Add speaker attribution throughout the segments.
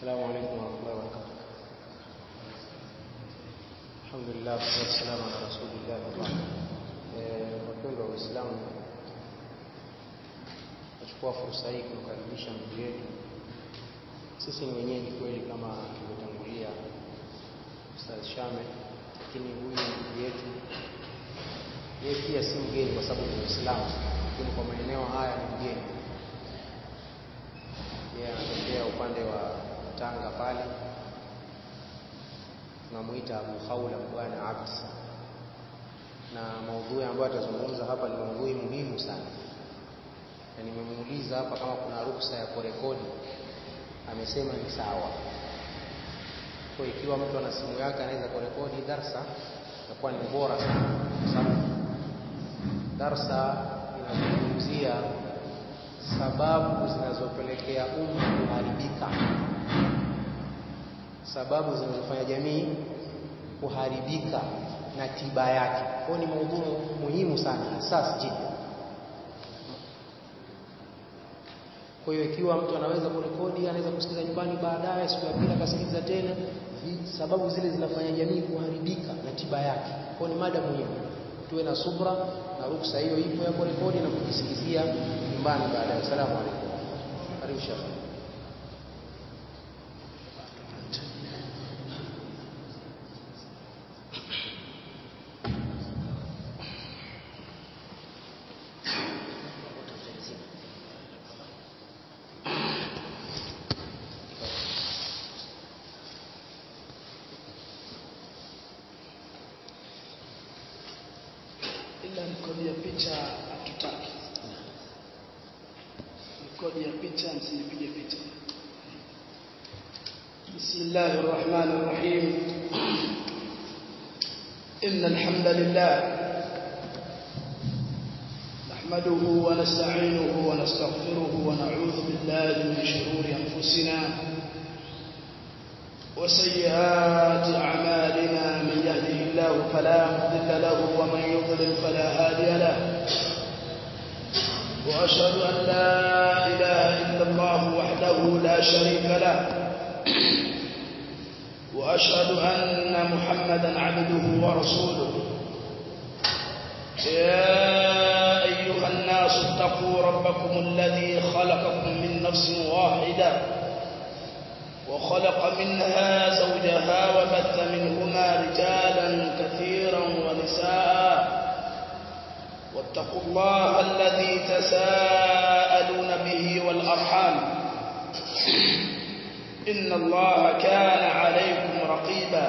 Speaker 1: السلام عليكم ورحمة الله وبركاته الحمد لله والصلاة والسلام على رسول الله وبعد wapendwa waislamu nachukua fursa hii kumkaribisha ndugu yetu sisi ni wenyeji kweli kama tulivyotangulia Ustadh Shame lakini huyu ndugu yetu yeye pia si mgeni kwa sababu ni Muislamu lakini kwa maeneo haya ni mgeni yeye anatokea upande wa Tanga pale tunamuita Abu Khawla bwana Abd na maudhui ambayo atazungumza hapa ni maudhui muhimu sana na nimemuuliza hapa kama kuna ruksa ya kurekodi amesema ni sawa kwa ikiwa mtu ana simu yake anaweza kurekodi darsa itakuwa ni bora sana kwa sababu darsa inazungumzia sababu zinazopelekea umma kuharibika sababu zinazofanya jamii kuharibika na tiba yake kwa ni maudhui muhimu sana hasas jida kwa hiyo ikiwa mtu anaweza kurekodi anaweza kusikiza nyumbani baadaye siku ya pili akasikiliza tena sababu zile zinafanya jamii kuharibika na tiba yake kwa ni mada muhimu tuwe na subra na ruksa hiyo ipo ya kurekodi na kujisikizia nyumbani baadaye asalamu alaykum karibu shekhi
Speaker 2: ila rekodi ya picha hatutaki. Rekodi ya picha msipige picha. بسم الله الرحمن الرحيم إن الحمد لله نحمده ونستعينه ونستغفره ونعوذ بالله من شرور أنفسنا وسيئات أعمالنا من يهده الله فلا مضل له ومن يضلل فلا هادي له وأشهد أن لا إله إلا الله وحده لا شريك له وأشهد أن محمدا عبده ورسوله يا أيها الناس اتقوا ربكم الذي خلقكم من نفس واحدة وخلق منها زوجها وبث منهما رجالا كثيرا ونساء واتقوا الله الذي تساءلون به والأرحام إن الله كان عليكم رقيبا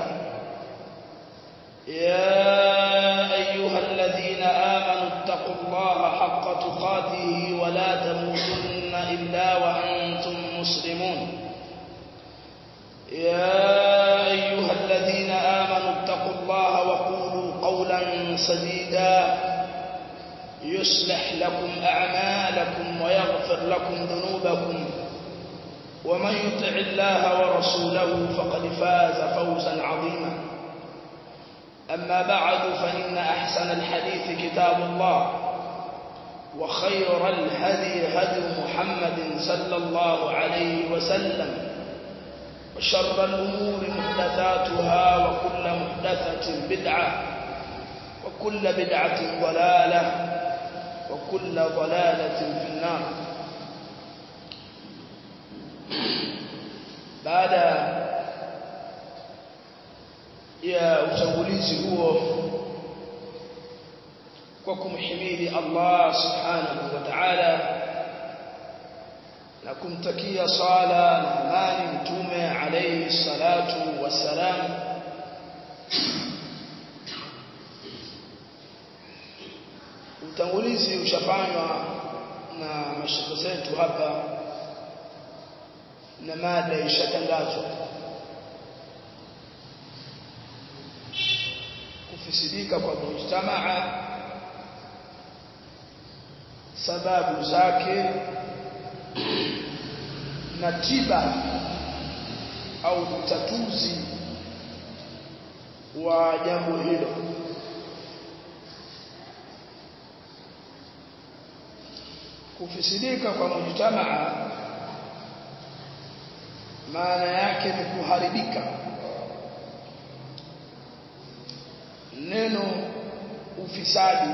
Speaker 2: يا أيها الذين آمنوا اتقوا الله حق تقاته ولا تموتن إلا وأنتم مسلمون يا أيها الذين آمنوا اتقوا الله وقولوا قولا سديدا يصلح لكم أعمالكم ويغفر لكم ذنوبكم ومن يطع الله ورسوله فقد فاز فوزا عظيما أما بعد فإن أحسن الحديث كتاب الله وخير الهدي هدي محمد صلى الله عليه وسلم وشر الأمور محدثاتها وكل محدثة بدعة وكل بدعة ضلالة وكل ضلالة في النار baada ya utangulizi huo kwa kumhimidi Allah subhanahu wa ta'ala na kumtakia sala na amani mtume alayhi salatu wassalam utangulizi ushafanywa na mashaka zetu hapa na mada ishatangazwa kufisidika kwa mujtamaa sababu zake na tiba au utatuzi wa jambo hilo kufisidika kwa mujtamaa maana yake ni kuharibika neno ufisadi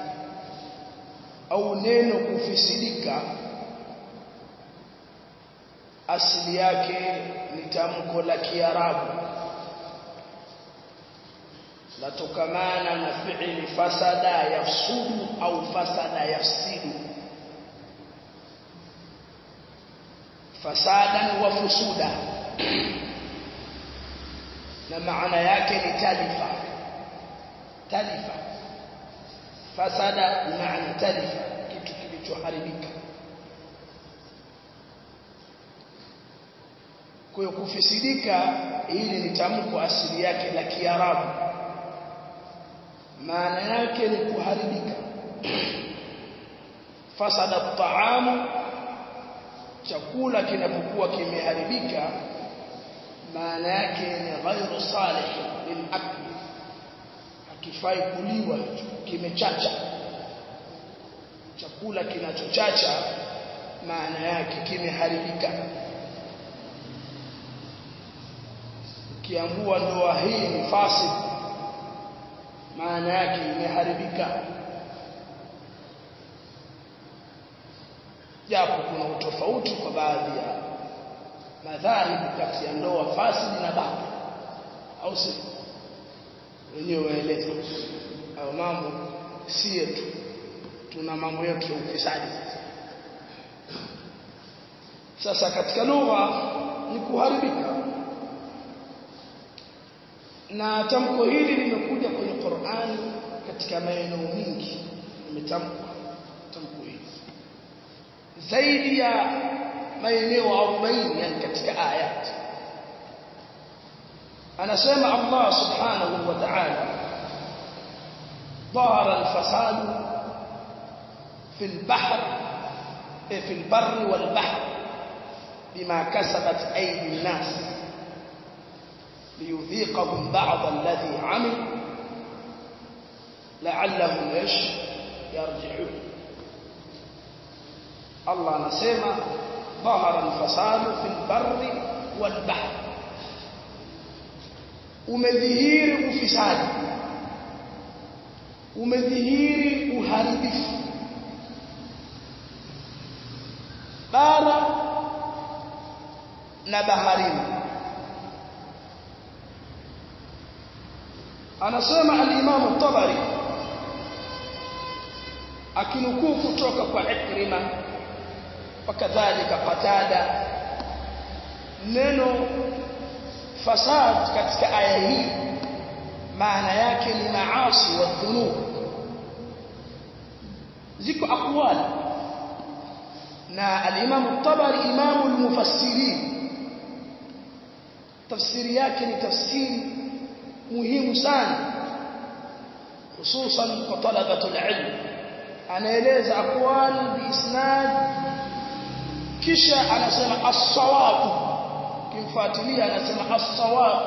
Speaker 2: au neno kufisidika asili yake ni tamko la Kiarabu latokamana na fi'li fasada yafsudu au fasada yafsidu fasadan wa fusuda na maana yake ni talifa talifa fasada maana talifa kitu kilichoharibika kwa hiyo kufisidika hili ni tamko asili yake la Kiarabu maana yake ni kuharibika fasada taamu chakula kinapokuwa kimeharibika maana yake ni ghairu salih lilakli hakifai kuliwa hicho kimechacha chakula kinachochacha maana yake kimeharibika ukiambua ndoa hii ni fasid maana yake imeharibika japo kuna utofauti kwa baadhi ya madhahibu kati ya ndoa fasidi na babu au si wenyewe waeleza au mambo si yetu tuna mambo yetu ya ufisadi sasa katika lugha ni kuharibika na tamko hili limekuja kwenye Qur'ani katika maeneo mengi limetamkwa tamko hili zaidi ya maeneo 40 yani katika ayat anasema Allah subhanahu wa ta'ala ظهر الفساد في البحر في البر والبحر بما كسبت أيدي الناس ليذيقهم بعض الذي عمل لعلهم ايش يرجعون الله نسمع ظهر الفساد في البر والبحر umedhihiri ufisadi umedhihiri uharibifu bara na baharini anasema al-Imam at-Tabari akinukuu kutoka kwa Ikrima wakadhalika Qatada neno fasad katika aya hii maana yake ni maasi wa dhunub ziko aqwali na al-Imam at-Tabari imamu al-mufassirin tafsiri yake ni tafsiri muhimu sana hususan kwa talabatul ilm anaeleza aqwal biisnad kisha anasema as-sawab kimfuatilia anasema as-sawab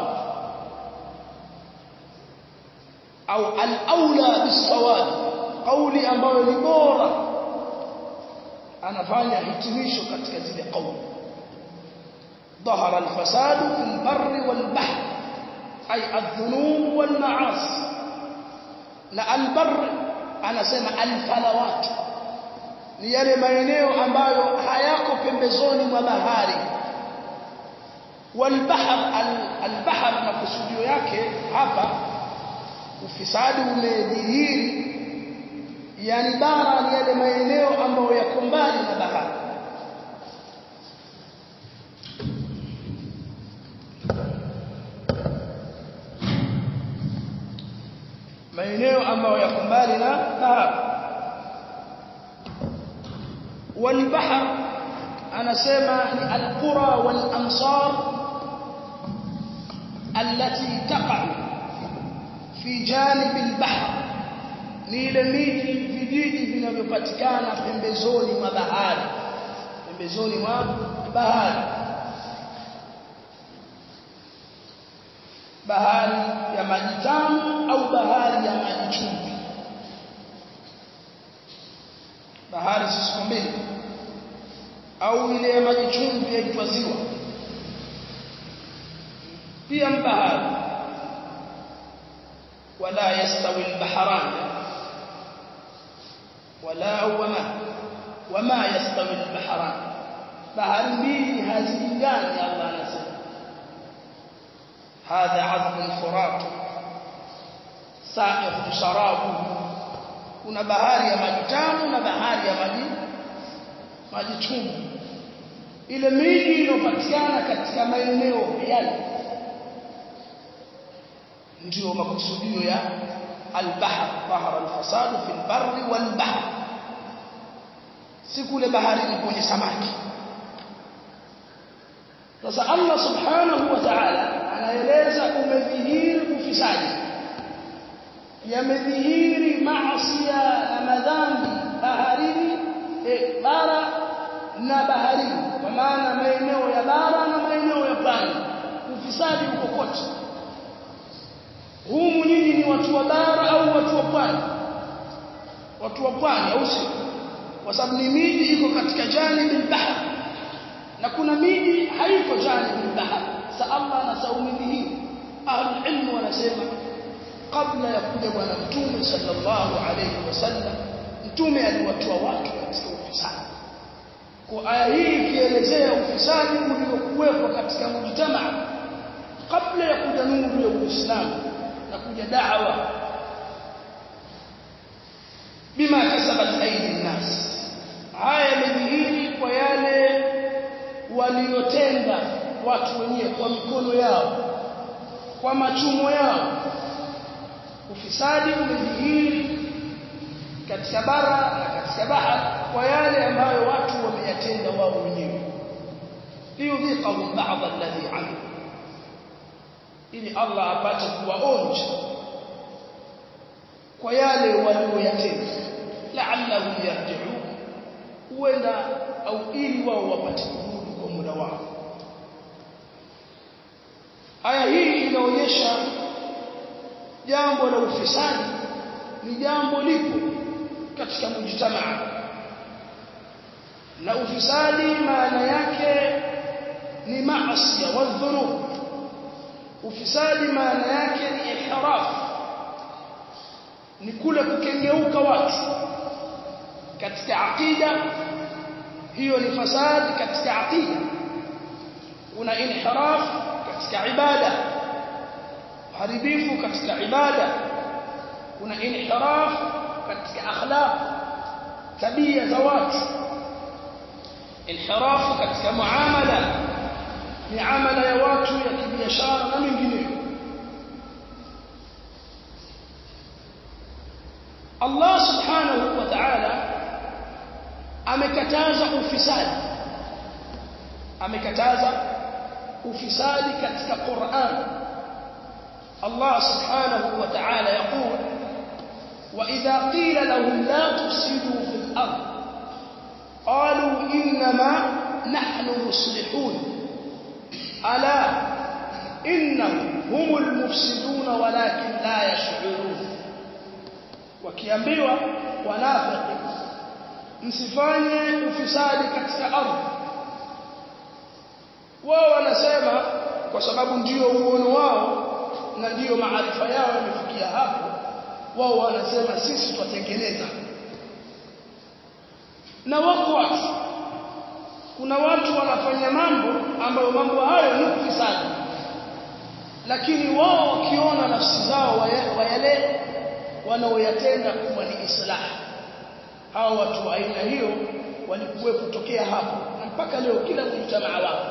Speaker 2: au al-aula bis-sawab kauli ambayo ni bora anafanya hitimisho katika zile kauli ظهر الفساد في البر والبحر أي الذنوب والمعاصي na albar anasema alfalawat ni yale maeneo ambayo hayako pembezoni mwa bahari walbahr albahr na kusudio yake hapa ufisadi umedhihiri yani bara ni yale maeneo ambayo yako mbali na bahari maeneo ambayo yako mbali na bahari walbahr anasema ni alqura walamsar التي تقع في جانب البحر ni ile miji vijiji vinavyopatikana pembezoni mwa bahari pembezoni mwa bahari bahari ya maji tamu au bahari ya maji chumvi bahari zisizo mbili au ile ya maji chumvi yaitwa ziwa pia mbahari wala yastawi albaharan wala wama wama yastawi albaharan bahari mbili hazilingani Allah anasema hadha azbun furat sa'iqun sharabu kuna bahari ya maji tamu na bahari ya maji maji chumvi ile miji inopatikana katika maeneo yale ndio makusudio ya al-bahr bahar al-fasad fi al-barri wal-bahr si kule baharini kwenye samaki sasa Allah subhanahu wa ta'ala anaeleza umedhihiri ufisadi yamedhihiri maasi na madhambi baharini e, bara na baharini kwa maana maeneo ya bara na maeneo ya pwani ufisadi uko kote humu nyinyi ni watu wa bara au watu wa pwani watu wa pwani au sio kwa sababu ni miji iko katika janibi bahar na kuna miji haiko janibi bahar sa Allah anasaumidhi ahlul ilmu wanasema kabla ya kuja bwana mtume sallallahu alayhi wasallam mtume aliwatoa watu katika ufisadi kwa aya hii ikielezea ufisadi uliokuwepo katika mujtamaa kabla ya kuja nuru ya Uislamu na kuja da'wa bima kasabat aidi nas haya yamedhihiri kwa yale waliotenda watu wenyewe kwa mikono yao kwa machumo yao ufisadi umedhihiri katika bara na katika bahari kwa yale ambayo watu wameyatenda wao wenyewe liyudhiqahum ba'd alladhi amilu ili Allah apate kuwaonja kwa yale walioyatenda la'allahum yarji'un huenda au ili wao wapate kurudi kwa muda wao aya hii inaonyesha jambo la ufisadi ni jambo lipo katika mujtamaa na ufisadi maana yake ni maasi wa dhunub ufisadi maana yake ni ihraf ni kule kukengeuka watu katika aqida hiyo ni fasadi katika aqida una inhiraf katika ibada uharibifu katika ibada kuna inhiraf katika akhlaq tabia za watu inhirafu katika muamala miamala ya watu ya kibiashara na mengineyo Allah subhanahu wa ta'ala amekataza ufisadi amekataza ufisadi katika Qur'an Allah subhanahu wa ta'ala yaqul wa idha qila lahum la tufsidu fil ard qalu inma nahnu muslihun ala innahum humul mufsidun walakin la yash'urun wakiambiwa wanafiki msifanye ufisadi katika ardhi wao wanasema kwa sababu ndio uono wao na ndio maarifa yao yamefikia hapo wao wanasema sisi tutatengeneza na wako watu kuna watu wanafanya mambo ambayo mambo hayo ni ufisadi lakini wao wakiona nafsi zao wayale wanaoyatenda kuwa ni islah hao watu wa aina hiyo walikuwepo tokea hapo na mpaka leo kila mjtamaa wao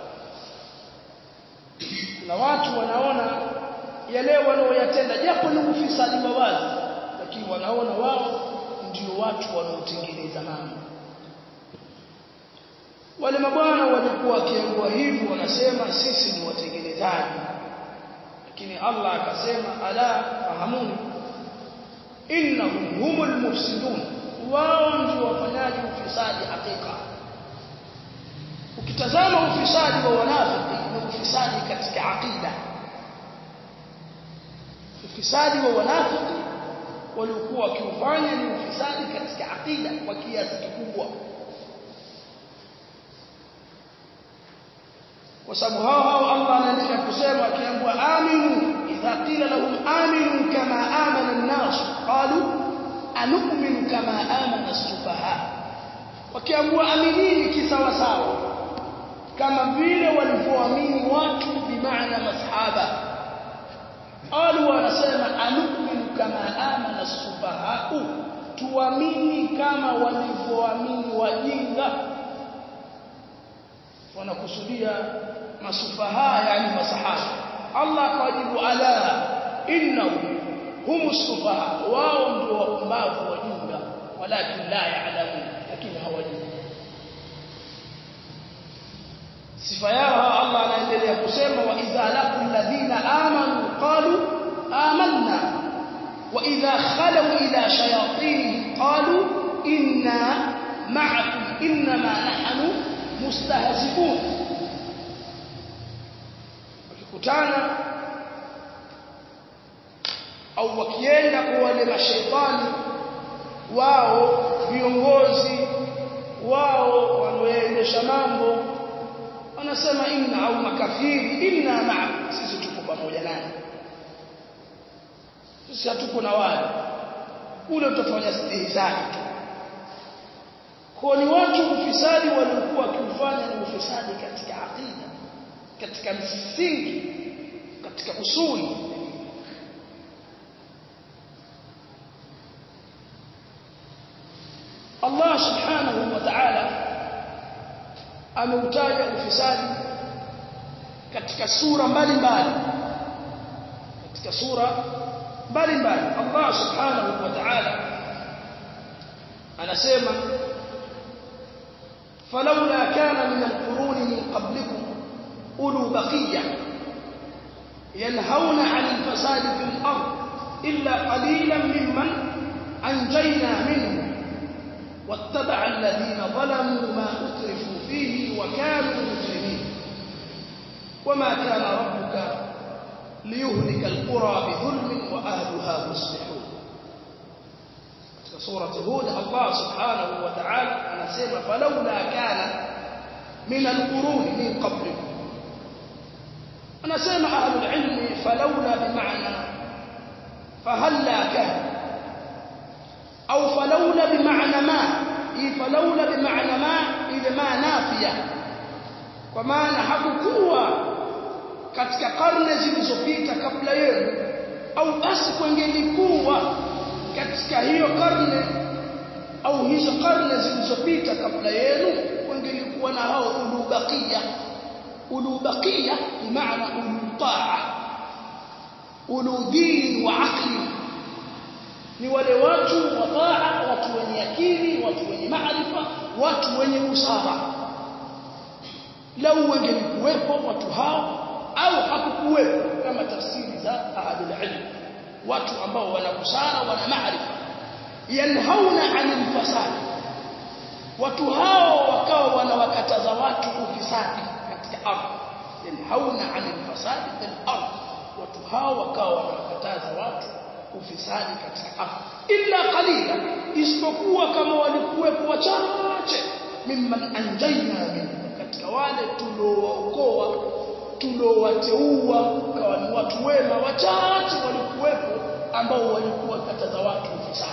Speaker 2: kuna watu wanaona yale wanaoyatenda japo ni ufisadi wa wazi lakini wanaona wao ndio watu wanaotengeneza mambo wale mabwana walikuwa wakiambiwa hivyo wanasema sisi ni watengenezaji lakini Allah akasema ala fahamuni innahum humul mufsidun wao ndio wafanyaji ufisadi hakika ukitazama ufisadi wa wanafiki ni ufisadi katika aqida ufisadi wa wanafiki waliokuwa wakiufanya ni ufisadi katika aqida kwa kiasi kikubwa kwa sababu hao hao Allah anaendelea kusema akiambiwa aminu idha qila lahum aminu kama amana an-nas qalu anu'minu kama amana as-sufaha wakiambiwa aminini kisawa sawa kama vile walivyoamini watu bimaana masahaba qalu wanasema anu'minu kama amana as-sufaha tuamini kama walivyoamini wajinga wanakusudia masufaha yani masahaba Allah akawajibu ala innahu hum sufaha wao ndio wapumbavu wajinga walakin la ya'lamun lakini hawajui sifa yao Allah anaendelea kusema wa idha laqul ladhina amanu qalu amanna wa idha khalu ila shayatin qalu inna ma'akum inma nahnu mustahzi'un wakikutana au wakienda kwa wale mashaitani wao viongozi wao wanaoendesha mambo wanasema inna au makafiri inna ma'akum sisi tuko pamoja naye sisi hatuko na wale ule utafanya stihizani tu kwa ni watu ufisadi waliokuwa wakifanya ni ufisadi katika aqida katika msingi katika usuli Allah subhanahu wa ta'ala ameutaja ufisadi katika sura mbalimbali katika sura mbalimbali Allah subhanahu wa ta'ala anasema فلولا كان من القرون من قبلكم أولو بقية ينهون عن الفساد في الأرض إلا قليلا ممن أنجينا منهم واتبع الذين ظلموا ما أترفوا فيه وكانوا مجرمين وما كان ربك ليهلك القرى بظلم وأهلها مصلحون سورة هود الله سبحانه وتعالى anasema فلولا كان من القرون من قبلكم anasema أهل العلم فلولا بمعنى فهلا كان أو فلولا بمعنى ما إيه فلولا بمعنى ما إذا ما نافية kwa maana hakukuwa katika karne zilizopita kabla yenu au basi kwengelikuwa katika hiyo karne au hizo karne zilizopita kabla yenu wengelikuwa na hao ulubakia ulubakia bimaana ulutaa uludin wa aqli ni wale watu wa taa watu wenye akili watu wenye maarifa watu wenye busara lau wengelikuwepo watu hao au hakukuwepo kama tafsiri za ahadul ilm watu ambao wana busara wana maarifa yanhauna 'anil fasad watu hao wakawa wanawakataza watu ufisadi katika ardhi yanhauna 'anil fasad fil ardh watu hao wakawa wanawakataza watu ufisadi katika ardhi illa qalila isipokuwa kama walikuwepo wachache mimman anjayna min katika wale tuliookoa tuliowateua kawa ni watu wema wachache walikuwepo ambao walikuwa kataza watu ufisadi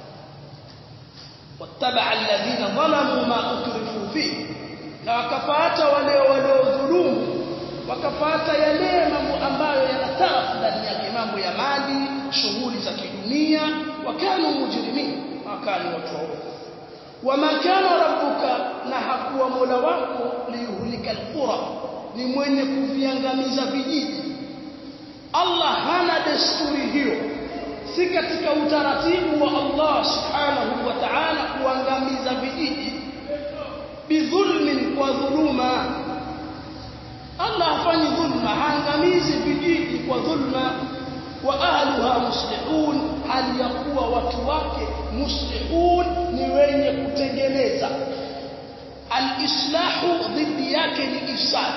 Speaker 2: wattabaa alladhina dhalamu ma utrifu fi na wakapata wale waliodhulumu wakapata yale mambo ambayo yanatarafu ndani yake mambo ya mali shughuli za kidunia wakanu mujrimin wakani watu waovu wama kana rabbuka na hakuwa mola wako liyuhlika alqura ni mwenye kuviangamiza vijiji Allah hana desturi hiyo si katika utaratibu wa Allah subhanahu wa ta'ala kuangamiza vijiji bidhulmin kwa dhuluma Allah hafanyi dhulma haangamizi vijiji kwa dhulma wa ahluha muslihun hali ya kuwa watu wake muslihun ni wenye kutengeneza al-islahu dhidi yake ni ifsad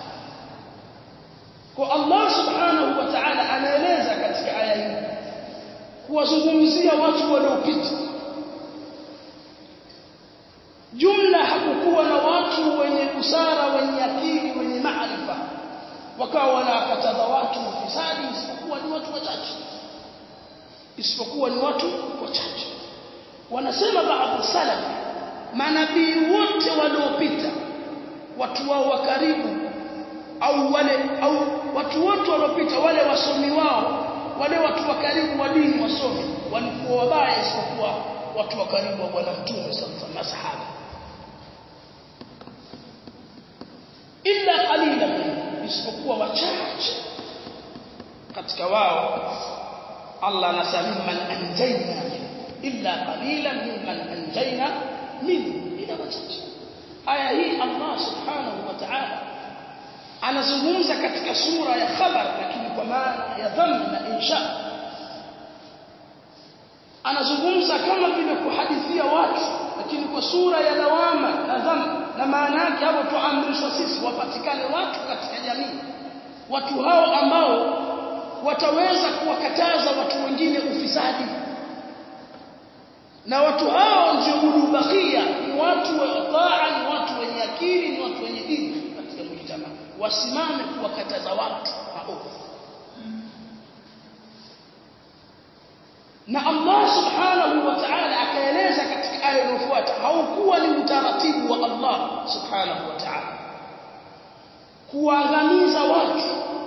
Speaker 2: kwa Allah subhanahu wa ta'ala anaeleza katika aya hii kuwazungumzia watu waliopita jumla hakukuwa na watu wenye busara wenye akili wenye maarifa wakawa wanakataza watu ufisadi isipokuwa ni watu wachache isipokuwa ni watu wachache wanasema baadhi salaf manabii wote waliopita watu wao wa karibu au wale au watu wote waliopita wale wasomi wao wale watu wa karibu wa dini wasomi walikuwa wabaya isipokuwa watu wa karibu wa bwana mtume sallallahu alaihi wasallam masahaba illa qalila isipokuwa wachache katika wao Allah anasema man anjayna illa qalilan mimman anjayna min ila wachache aya hii Allah subhanahu wa ta'ala anazungumza katika sura ya khabar lakini kwa maana ya dhamma na insha anazungumza kama vile kuhadithia watu lakini kwa sura ya lawama na dhamma na maana yake hapo tuamrishwa sisi wapatikane watu katika jamii watu hao ambao wataweza kuwakataza watu wengine ufisadi na watu hao ndio ulubakia ni watu wa taa ni watu wenye akili ni watu wenye dini katika mujtama wasimame kuwakataza watu maovu na Allah subhanahu wa ta'ala akaeleza katika aya inayofuata haukuwa ni utaratibu wa Allah subhanahu wa ta'ala kuangamiza watu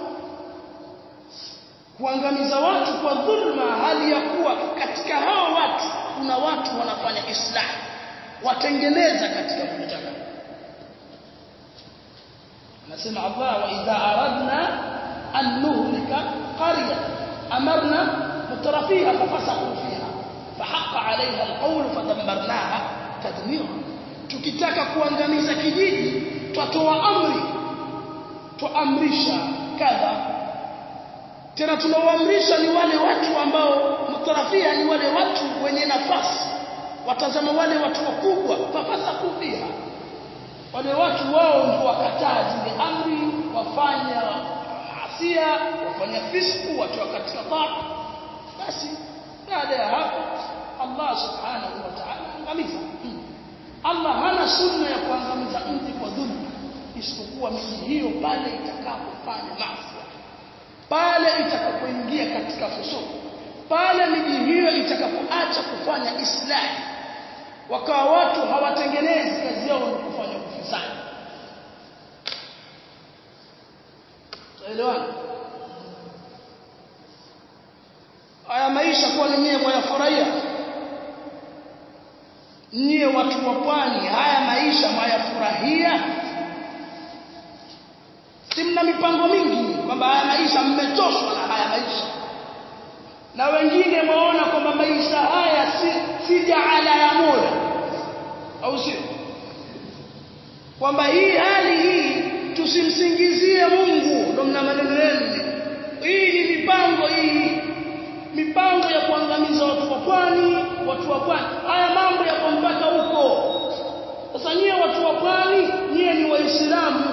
Speaker 2: kuangamiza watu kwa dhulma hali ya kuwa katika hao watu kuna watu wanafanya islah watengeneza katika mujtama anasema Allah wa idha aradna an nuhlika qarya amarna mutrafiha fafasaqu fiha fahaqqa 'alayha alqawl fadammarnaha tadmira tukitaka kuangamiza kijiji twatoa amri tuamrisha kadha tena tunaoamrisha ni wale watu ambao mutarafia ni wale watu wenye nafasi watazama wale watu wakubwa fafasaqu fiha wale watu wao ndio wakataa zile amri wafanya maasia wafanya fisku watu katika taa basi baada ya hapo Allah subhanahu wa ta'ala angamiza Allah hana sunna ya kuangamiza mji kwa dhulma isipokuwa miji hiyo pale itakapofanya maasi pale itakapoingia katika fusuku pale miji hiyo itakapoacha kufanya islahi wakawa watu hawatengenezi kazi yao ni kufanya ufisadi tuelewana haya maisha kwa nyinyi mwayafurahia nyie watu wa pwani haya maisha mwayafurahia si mna mipango mingi kwamba haya maisha mmechoshwa na haya maisha na wengine waona kwamba maisha haya si, si jaala ya Mola au sio kwamba hii hali hii tusimsingizie Mungu ndio mna maneno yenu hii ni mipango hii mipango ya kuangamiza watu wa pwani watu wa pwani haya mambo yako mpaka huko sasa nyie watu wa pwani nyie ni waislamu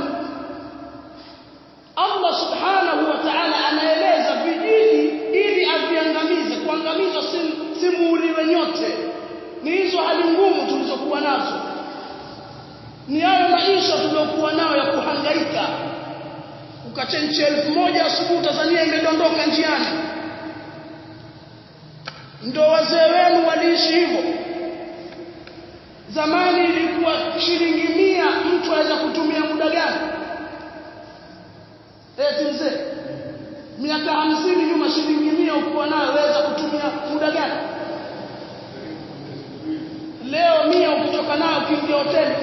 Speaker 2: Allah subhanahu wa ta'ala anaeleza vijiji ili aviangamize kuangamiza simuuliwe nyote ni hizo hali ngumu tulizokuwa nazo ni hayo maisha tuliokuwa nayo ya kuhangaika ukachenche elfu moja asubuhi Tanzania imedondoka njiani ndio wazee wenu waliishi hivyo zamani ilikuwa shilingi mia mtu aweza kutumia muda gani eti mzee miaka hamsini nyuma shilingi mia ukuwa nayo waweza kutumia muda gani leo mia ukitoka nayo ukiingia hoteli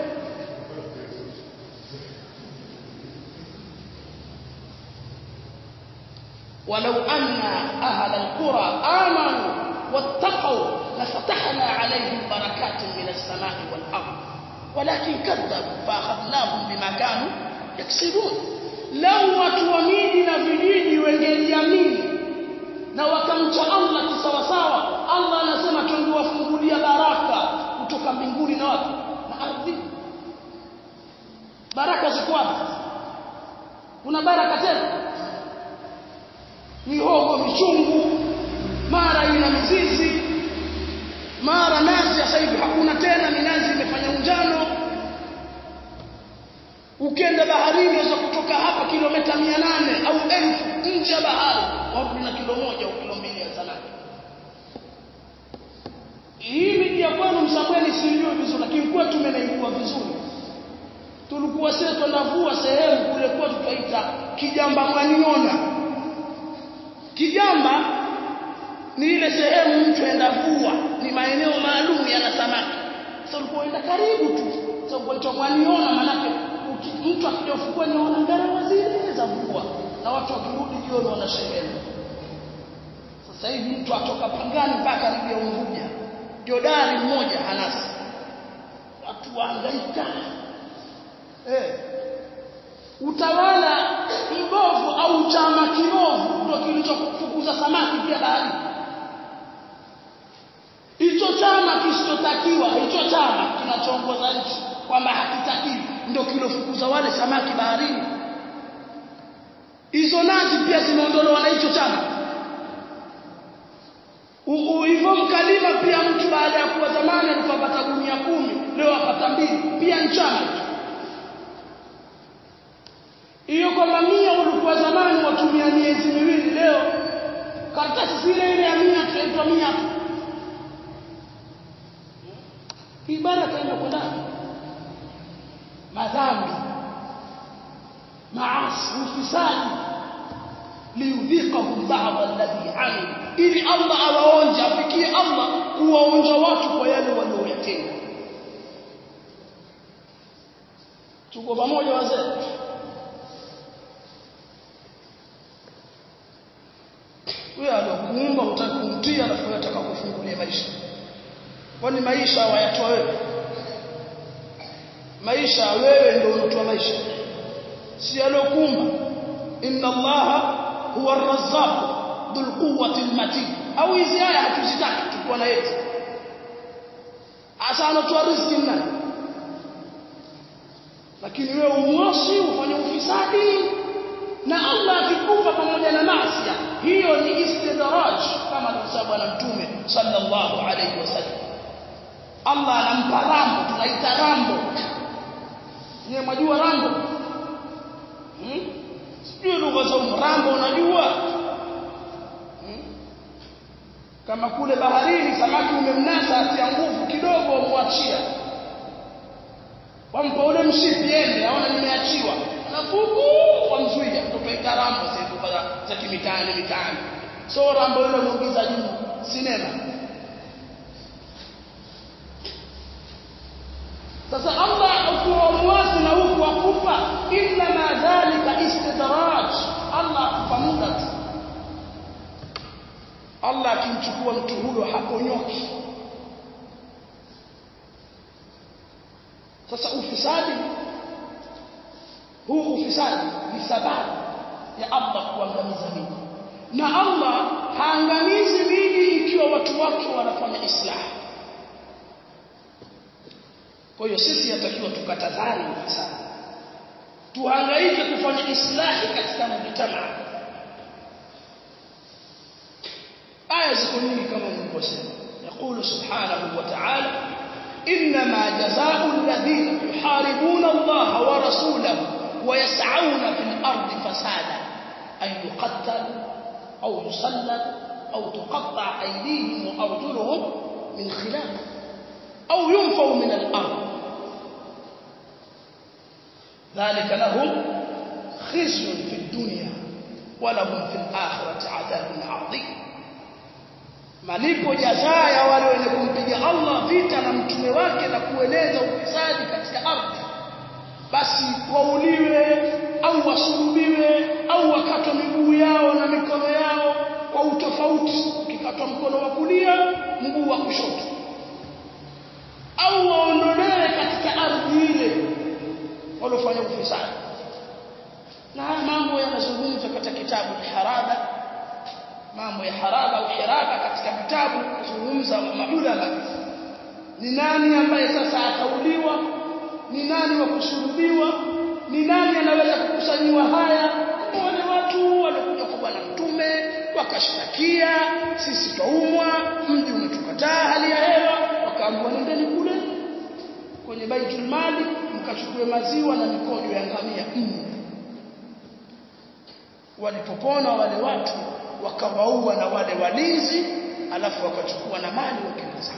Speaker 2: ولو أن أهل القرى آمنوا واتقوا لفتحنا عليهم بركات من السماء والأرض ولكن كذبوا فأخذناهم بما كانوا يكسبون لو watuamini na vijiji wengeliamini na wakamcha Allah kisawasawa Allah anasema tungewafungulia baraka kutoka mbinguni na wapi na ardhi baraka ziko wapi kuna baraka tena mihogo michungu mara ina mizizi mara nazi sasa hivi hakuna tena minazi imefanya unjano ukienda baharini unaweza kutoka hapa kilomita 800 au elfu nje ya bahari warudi na kilo moja au kilo mbili ya samaki hii miji ya kwenu msambweni sijui vizuri lakini kwetu tumenaijua vizuri tulikuwa sisi tunavua sehemu kule kwa tutaita kijamba mwaniona kijamba ni ile sehemu mtu aenda vua ni maeneo maalum yana samaki sasa ulipoenda karibu tu sasa unaitwa mwaniona manake mtu akija ufukweni anaona ngarawa zile za vua na watu wakirudi jioni wanasheheni sasa hivi mtu atoka pangani mpaka karibu ya Unguja jodari mmoja hanasi watu wahangaika eh utawala mbovu au chama kiovu ndio kilichofukuza samaki pia bahari hicho chama kisichotakiwa hicho chama kinachoongoza nchi kwamba hakitakiwi ndio kilofukuza wale samaki baharini hizo nazi pia zimeondolewa na hicho chama hivyo mkalima pia mtu baada ya kuwa zamani alikuwa apata gunia kumi leo apata mbili pia nchama hiyo kwamba mia ulikuwa zamani watumia miezi miwili leo karatasi zile ile ya mia tunaitwa mia tu ibara kaenda kwa ndani madhambi maasi ufisadi liyudhiqahum ba'd alladhi amil ili Allah awaonje afikie Allah kuwaonja watu kwa yale walioyatenda tuko pamoja wazee wewe alokuumba utaki kumtia alafu unataka kufungulia maisha kwani maisha hawayatoa wewe maisha wewe ndio unatoa maisha si alokuumba inna allaha huwa ar-razzaq dhul quwwati al-matin au hizi aya hatuzitaki tukuwa na yetu asa anatoa riziki nani lakini wewe umwasi ufanye ufisadi na Allah akikupa pamoja na maasi hiyo ni istidraj kama alivyosema bwana mtume sallallahu alayhi wasallam Allah anampa rambo tunaita rambo Nye majua rambo hmm? sijui lugha za rambo unajua hmm? kama kule baharini samaki umemnasa atia nguvu kidogo wamwachia wampa ule mshipi ende aona nimeachiwa nafuku wamzuia tutaita rambo sasa za kimitaani mitaani so rambo ile muingiza juu sinema sasa Allah ukiwa mwasi na huku akufa illa ma dhalika istidraj Allah akupa muda tu Allah akimchukua mtu huyo haponyoki sasa ufisadi huu ufisadi ni sababu ya Allah kuangamiza miji na Allah haangamizi miji ikiwa watu wake wanafanya islahi kwa hiyo sisi yatakiwa tukatazani ufisadi tuhangaike kufanya islahi katika mujtamaa aya ziko nyingi kama nilivyosema يقول سبحانه وتعالى إنما جزاء الذين يحاربون الله ورسوله ويسعون في الأرض فسادا أن يقتلوا أو يصلبوا أو تقطع أيديهم وأرجلهم من خلاف أو ينفوا من الأرض ذلك لهم خزي في الدنيا ولهم في الآخرة عذاب عظيم malipo jazaa ya wale wenye kumpiga Allah vita na mtume wake na kueneza ufisadi katika ardhi basi wauliwe au wasulubiwe au wakatwe miguu yao na mikono yao kwa utofauti ukikatwa mkono wa kulia mguu wa kushoto au waondolewe katika ardhi ile waliofanya ufisadi na haya mambo yanazungumzwa katika kitabu al-Harada mambo ya haraba au hiraba katika vitabu kuzungumza maulama ni nani ambaye sasa atauliwa ni nani wa kusulubiwa ni nani anaweza kukusanyiwa haya wale watu walikuja kwa bwana mtume wakashtakia sisi twaumwa mji umetukataa hali ya hewa wakaambiwa nendeni kule kwenye baitul mali mkachukue maziwa na mikojo ya ngamia nne walipopona wale watu wakawaua na wale walinzi alafu wakachukua na mali wakenda zao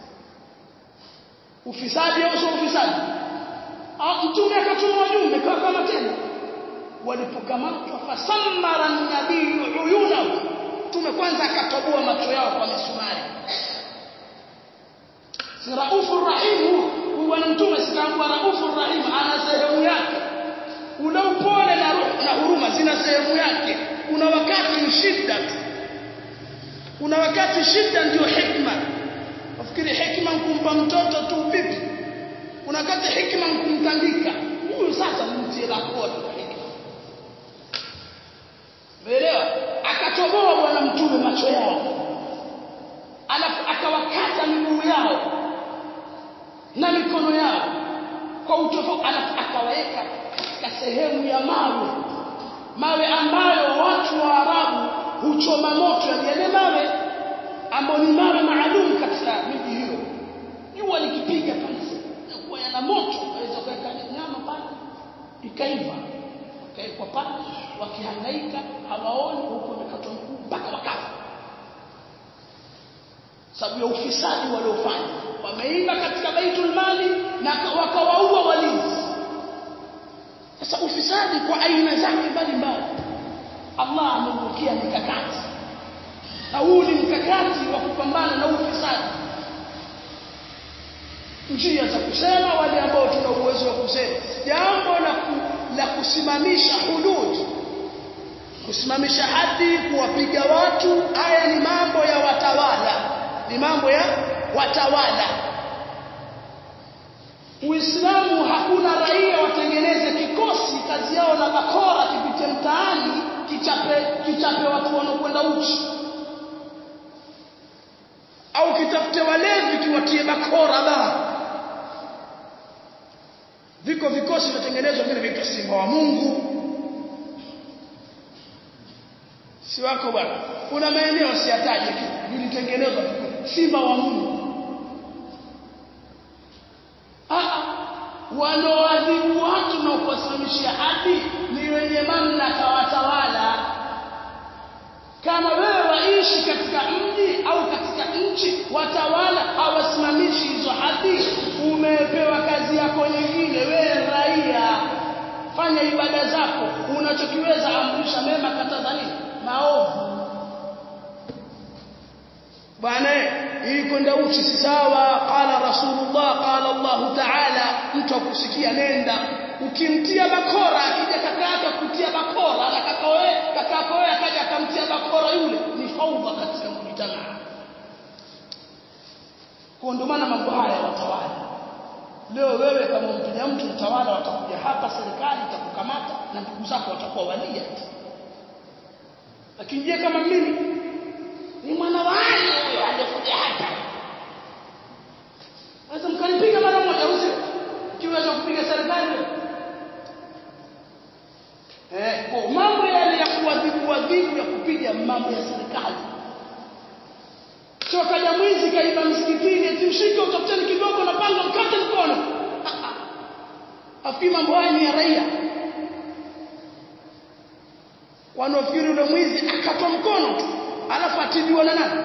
Speaker 2: ufisadi au sio ufisadi mtume akatuma wajumbe kawa kama tena walipokamatwa fasammara nabii uyunahu mtume kwanza akatoboa macho yao kwa misumari si raufu rahim huyu bwana mtume sikaambua raufu rahim ana sehemu yake ule upole na, na huruma zina sehemu yake kuna wakati ni shida tu kuna wakati shida ndio hikma nafikiri hikma kumpa mtoto tu pipi kuna wakati hikma kumtandika huyu sasa nimtie bakora Umeelewa? Akatoboa bwana mtume macho yao. Alafu akawakata miguu yao na mikono yao kwa utofauti, alafu akawaweka katika sehemu ya mawe, mawe ambayo watu wa Arabu huchoma moto, yani yale mawe ambayo ni mawe maalum katika miji hiyo. Jua likipiga pale, inakuwa yana moto, waweza kuweka nyama pale ikaiva wakawekwa pale wakihangaika hawaoni huko wamekatwa miguu mpaka wakafa sababu ya ufisadi waliofanya wameiba katika baitul mali na wakawaua walinzi sasa ufisadi kwa aina zake mbalimbali Allah ameukia mikakati na huu ni mkakati wa kupambana na ufisadi njia za kusema wale ambao tuna uwezo wa kusema jambo la ku, la kusimamisha hudud kusimamisha hadi kuwapiga watu haya ni mambo ya watawala ni mambo ya watawala Uislamu hakuna raia watengeneze kikosi kazi yao na bakora kipite mtaani kichape kichape watu wanaokwenda uchi au kitafute walevi kiwatie bakora ba viko vikosi vinatengenezwa vile vinaitwa simba wa Mungu si wako bwana kuna maeneo siyataje vilitengenezwa simba wa Mungu ah wanaoadhibu watu na kuwasimamishia hadi ni wenye mamlaka watawala kama wewe waishi katika mji au katika nchi watawala hawasimamishi hizo hadi umepewa kazi yako nyingine wewe raia fanya ibada zako unachokiweza amrisha mema kataza nini maovu bwana hii kwenda uchi si sawa qala rasulullah qala allah taala mtu akusikia nenda ukimtia bakora akija kaka kutia bakora na kaka wewe kaka yako wewe akaja akamtia bakora yule ni faudha katika mjitamaa kwa ndio maana mambo haya watawala leo wewe kama mpiga mtu mtawala watakuja hapa serikali itakukamata na ndugu zako watakuwa walia lakini je kama mimi ni mwana wa Ali huyo alikuja hapa sasa mkanipiga mara moja usio kiweza kupiga serikali eh kwa mambo yale ya kuadhibu adhibu ya kupiga mambo ya serikali sio kaja mwizi kaiba msikitini eti mshike utafuteni kidogo na panga mkate mkono afikiri mambo haya ni ya raia wanaofikiri ule mwizi akatwa mkono tu alafu atibiwa na nani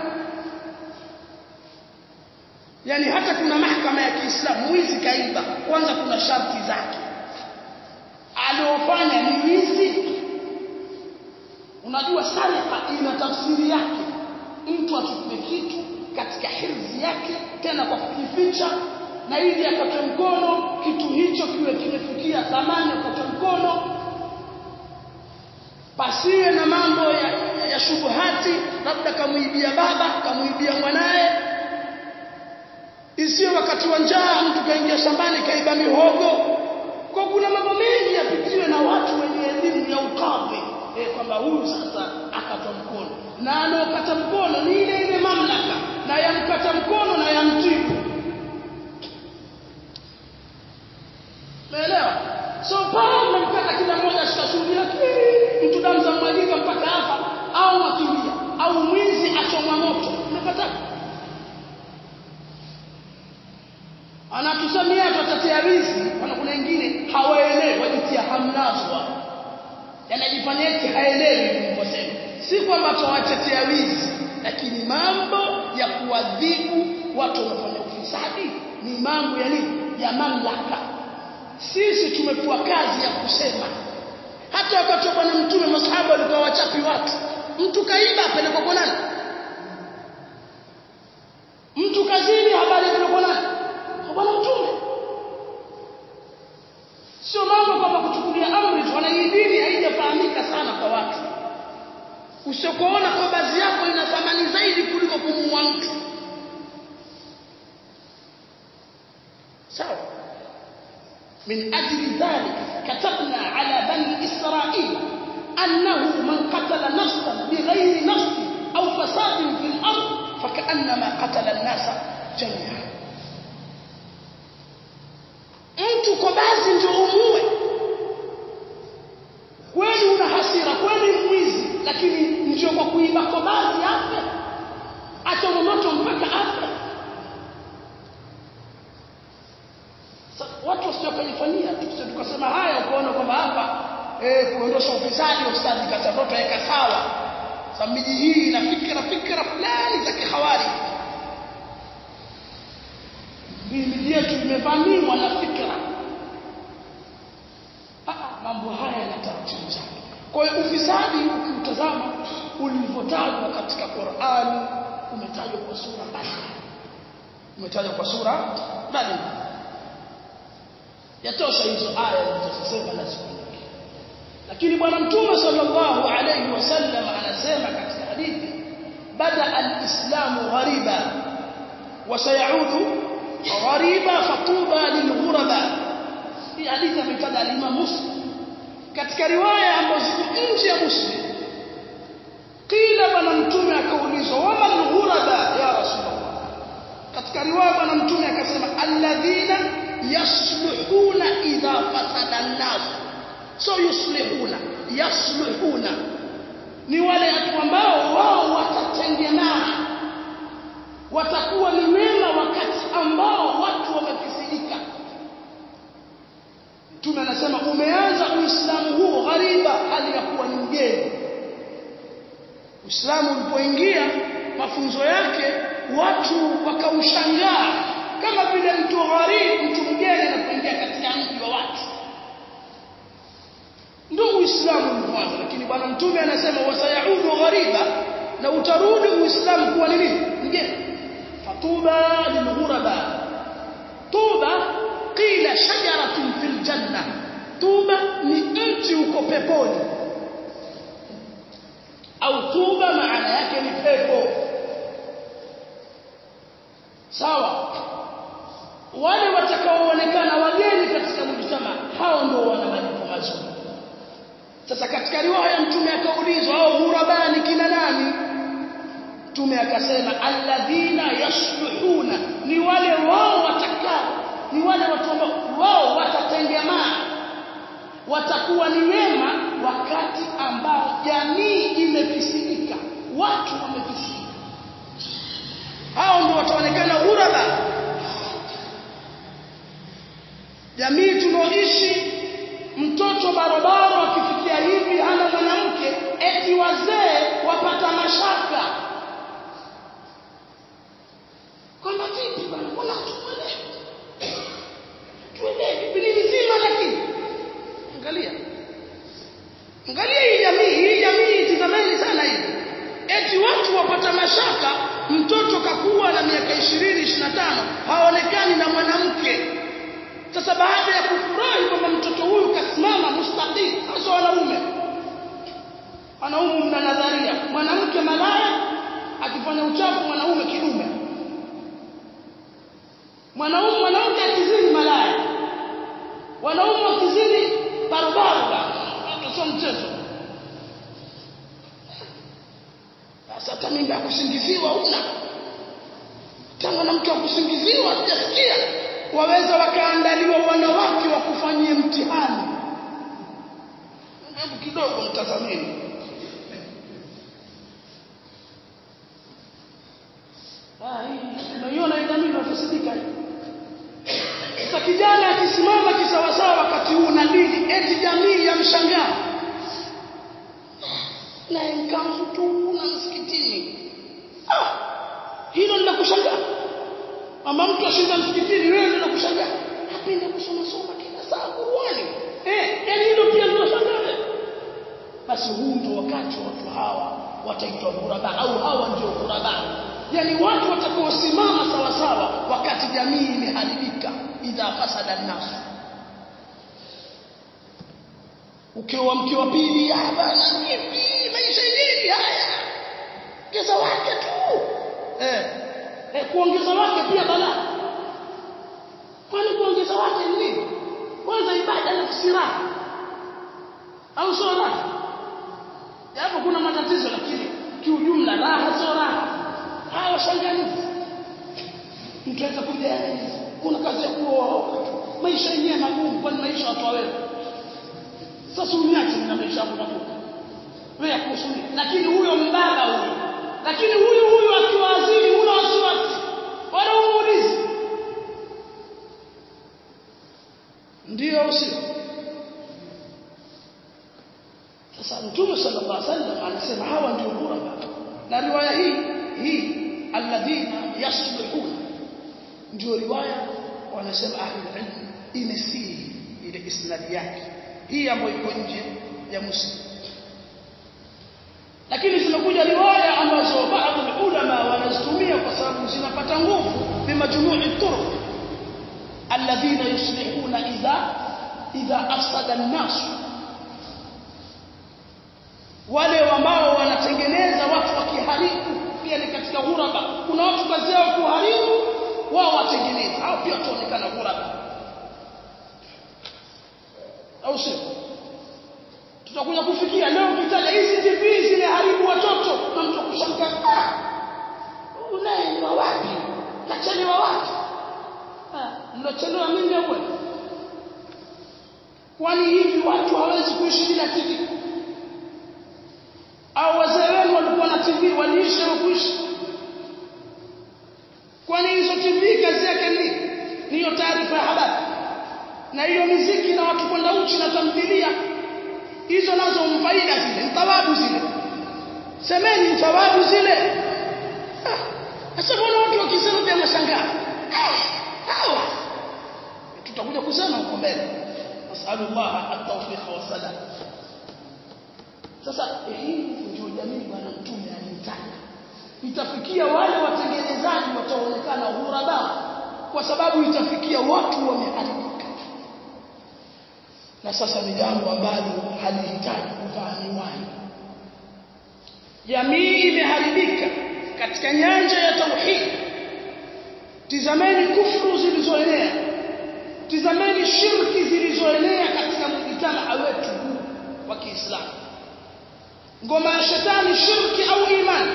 Speaker 2: yani hata kuna mahakama ya Kiislamu mwizi kaiba kwanza kuna sharti zake aliofanya ni wizi unajua sarika ina tafsiri yake mtu achukue kitu katika hirzi yake tena kwa kukificha na ili akatwe mkono kitu hicho kiwe kimefikia thamani akatwe mkono pasiwe na mambo ya, ya, ya shubuhati labda kamuibia baba kamuibia mwanaye isiyo wakati wa njaa mtu kaingia shambani kaiba mihogo kwa kuna mambo mengi yapitiwe na watu wenye elimu ya ukadhi eh, kwamba huyu sasa akatwa mkono na anaokata mkono ni ile ile mamlaka na yamkata mkono na yamtibu umeelewa so pale mnamkata kila mmoja ashikashuhudia mtu damu za mwagika mpaka hapa au makimbia au mwizi achomwa moto unapata anatusamia tutatetea wizi kuna kuna wengine wanyamazwa yanajifanya eti haelewi nilivyosema si kwamba tuwatetea wizi lakini mambo ya kuadhibu watu wanaofanya ufisadi ni mambo ya nini ya mamlaka sisi tumepewa kazi ya kusema hata wakati wa bwana mtume masahaba walikuwa wachapi watu mtu kaiba apelekwa kwa nani mtu kazini habari apelekwa nani kwa bwana mtume sio mambo kwamba kuchukulia amri tu wana hii dini haijafahamika sana kwa watu usiokuona kwa baadhi yako ina thamani zaidi kuliko kumuua mtu sawa من أجل ذلك كتبنا على بني إسرائيل أنه من قتل نفسا بغير نفس أو فساد في الأرض فكأنما قتل الناس جميعا mtu kwa basi ndio umue kweli una hasira kweli mwizi lakini ndio kwa kuiba kwa basi afe acha moto mpaka afe watu wasio kujifanyia tu tukasema haya ukaona kwamba hapa eh kuondosha ufisadi ufisadi kata ndoto yeka sawa sababu miji hii ina fikra fikra fulani za kihawari hii miji yetu imevamiwa na fikra mambo haya yana taratibu zake kwa hiyo ufisadi ukiutazama ulivyotajwa katika Qur'ani umetajwa kwa sura mbalimbali umetajwa kwa sura mbalimbali yatosha hizo aya zilizosema na siku lakini bwana mtume sallallahu alayhi wasallam anasema katika hadithi bada alislamu ghariba wa sayaudu ghariba fatuba lilghuraba hii hadithi ametaja al-Imam Muslim katika riwaya ambazo ziko nje ya Muslim kila bwana mtume akaulizwa wama al-ghuraba ya rasulullah katika riwaya bwana mtume akasema alladhina yasluhuna idha fasada an-nas so yuslihuna yasluhuna ni wale watu ambao wao watatengenana watakuwa ni wema wakati ambao watu wamefisidika Mtume anasema umeanza Uislamu huo ghariba hali ya kuwa ni mgeni Uislamu ulipoingia mafunzo yake watu wakaushangaa kama vile mtu gharib mtu mgeni anapoingia katika mji wa watu ndio Uislamu ulipoanza lakini bwana mtume anasema wasayaudu ghariba na utarudi Uislamu kuwa nini mgeni fatuba lilghuraba tuba qila shajaratun fil janna tuba ni mti uko peponi au tuba maana yake ni pepo sawa wale watakaoonekana wageni katika mjtama hao ndio wana malipo mazuri sasa katika riwaya mtume akaulizwa hao ghurabani kina nani mtume akasema alladhina yasluhuna ni wale wao watakao ni wale watu ambao wao watatengemaa watakuwa ni wema wakati ambao jamii imefisidika watu wamefisidika hao ndio wataonekana ghuraba jamii tunaoishi mtoto barabara akifikia hivi hana mwanamke eti wazee wapata mashaka kwamba vipi bwana mbona tuelewe tuelewe biblia nzima lakini angalia angalia hii jamii hii jamii tizameni sana hii eti watu wapata mashaka mtoto kakuwa na miaka 20 25 haonekani na mwanamke sasa baada ya kufurahi kwamba mtoto huyu kasimama mustaqim hasa wanaume wanaume mna nadharia mwanamke malaya akifanya uchafu mwanaume kidume mwanaume mwanamke akizini malaya wanaume wakizini barabara sio mchezo sasa hata mimi ya kusingiziwa una tangu na mtu wa kusingiziwa hatujasikia waweza wakaandaliwa wanawake wa kufanyia mtihani hebu kidogo mtazameni unaiona jamii inafisidika sasa kijana akisimama kisawasawa wakati huu na dini eti jamii ya hawa wataitwa ghuraba au hawa ndio ghuraba yani watu watakaosimama sawa sawa wakati jamii imeharibika idha fasada an-nas ukiwa mke wa pili bana vipi maisha yenyewe haya ongeza wake tu eh, eh kuongeza wake pia balaa kwani kuongeza wake ni nini kwanza ibada na kusiraha au sio raha hapo kuna matatizo lakini kiujumla raha sio raha hawa shangani mtu anaweza kuja kuna kazi ya kuoa maisha yenyewe magumu kwani maisha watu wewe sasa uniache na maisha yangu nakupa wewe kuhusu nini lakini huyo mbaba huyo lakini huyu huyu akiwa azili una wasiwasi wala umuulizi ndio usio sasa mtume sallallahu alaihi wasallam anasema hawa ndio ghuraba na riwaya hii hii alladhina yaslihuna ndio riwaya wanasema ahli ilm imesihi ile isnadi yake hii ambayo iko nje ya muslim lakini zimekuja riwaya ambazo baadhi ulama wanazitumia kwa sababu zinapata nguvu bimajmu'i turuq alladhina yuslihuna idha idha afsada an-nas wale ambao wanatengeneza watu wakiharibu pia ni katika ghuraba kuna watu kazi yao kuharibu wao watengeneza hao pia wataonekana ghuraba au sio tutakuja kufikia leo ukitaja hizi TV zinaharibu watoto na mtu kushangaa unaye wa wapi kachelewa wapi ah nilochelewa mimi wewe kwani hivi watu hawezi kuishi bila TV au wazee wenu walikuwa na TV waliishi au kuishi kwani hizo TV kazi yake ni niyo taarifa ya habari na hiyo miziki na watu kwenda uchi na tamthilia hizo nazo mfaida zile thawabu zile semeni thawabu zile sasa mbona watu wakisema pia mashangaa hawa tutakuja kusema huko mbele nasallallahu at-tawfiq wa salam sasa hii ndio jamii bwana mtume alimtaka itafikia wale watengenezaji wataonekana ghuraba kwa sababu itafikia watu wameharibika na sasa ni jambo ambalo halihitaji kuvaa miwani jamii imeharibika katika nyanja ya tauhid tizameni kufru zilizoenea tizameni shirki zilizoenea katika mjitamaa wetu huu wa Kiislamu ngoma ya shetani shirki au imani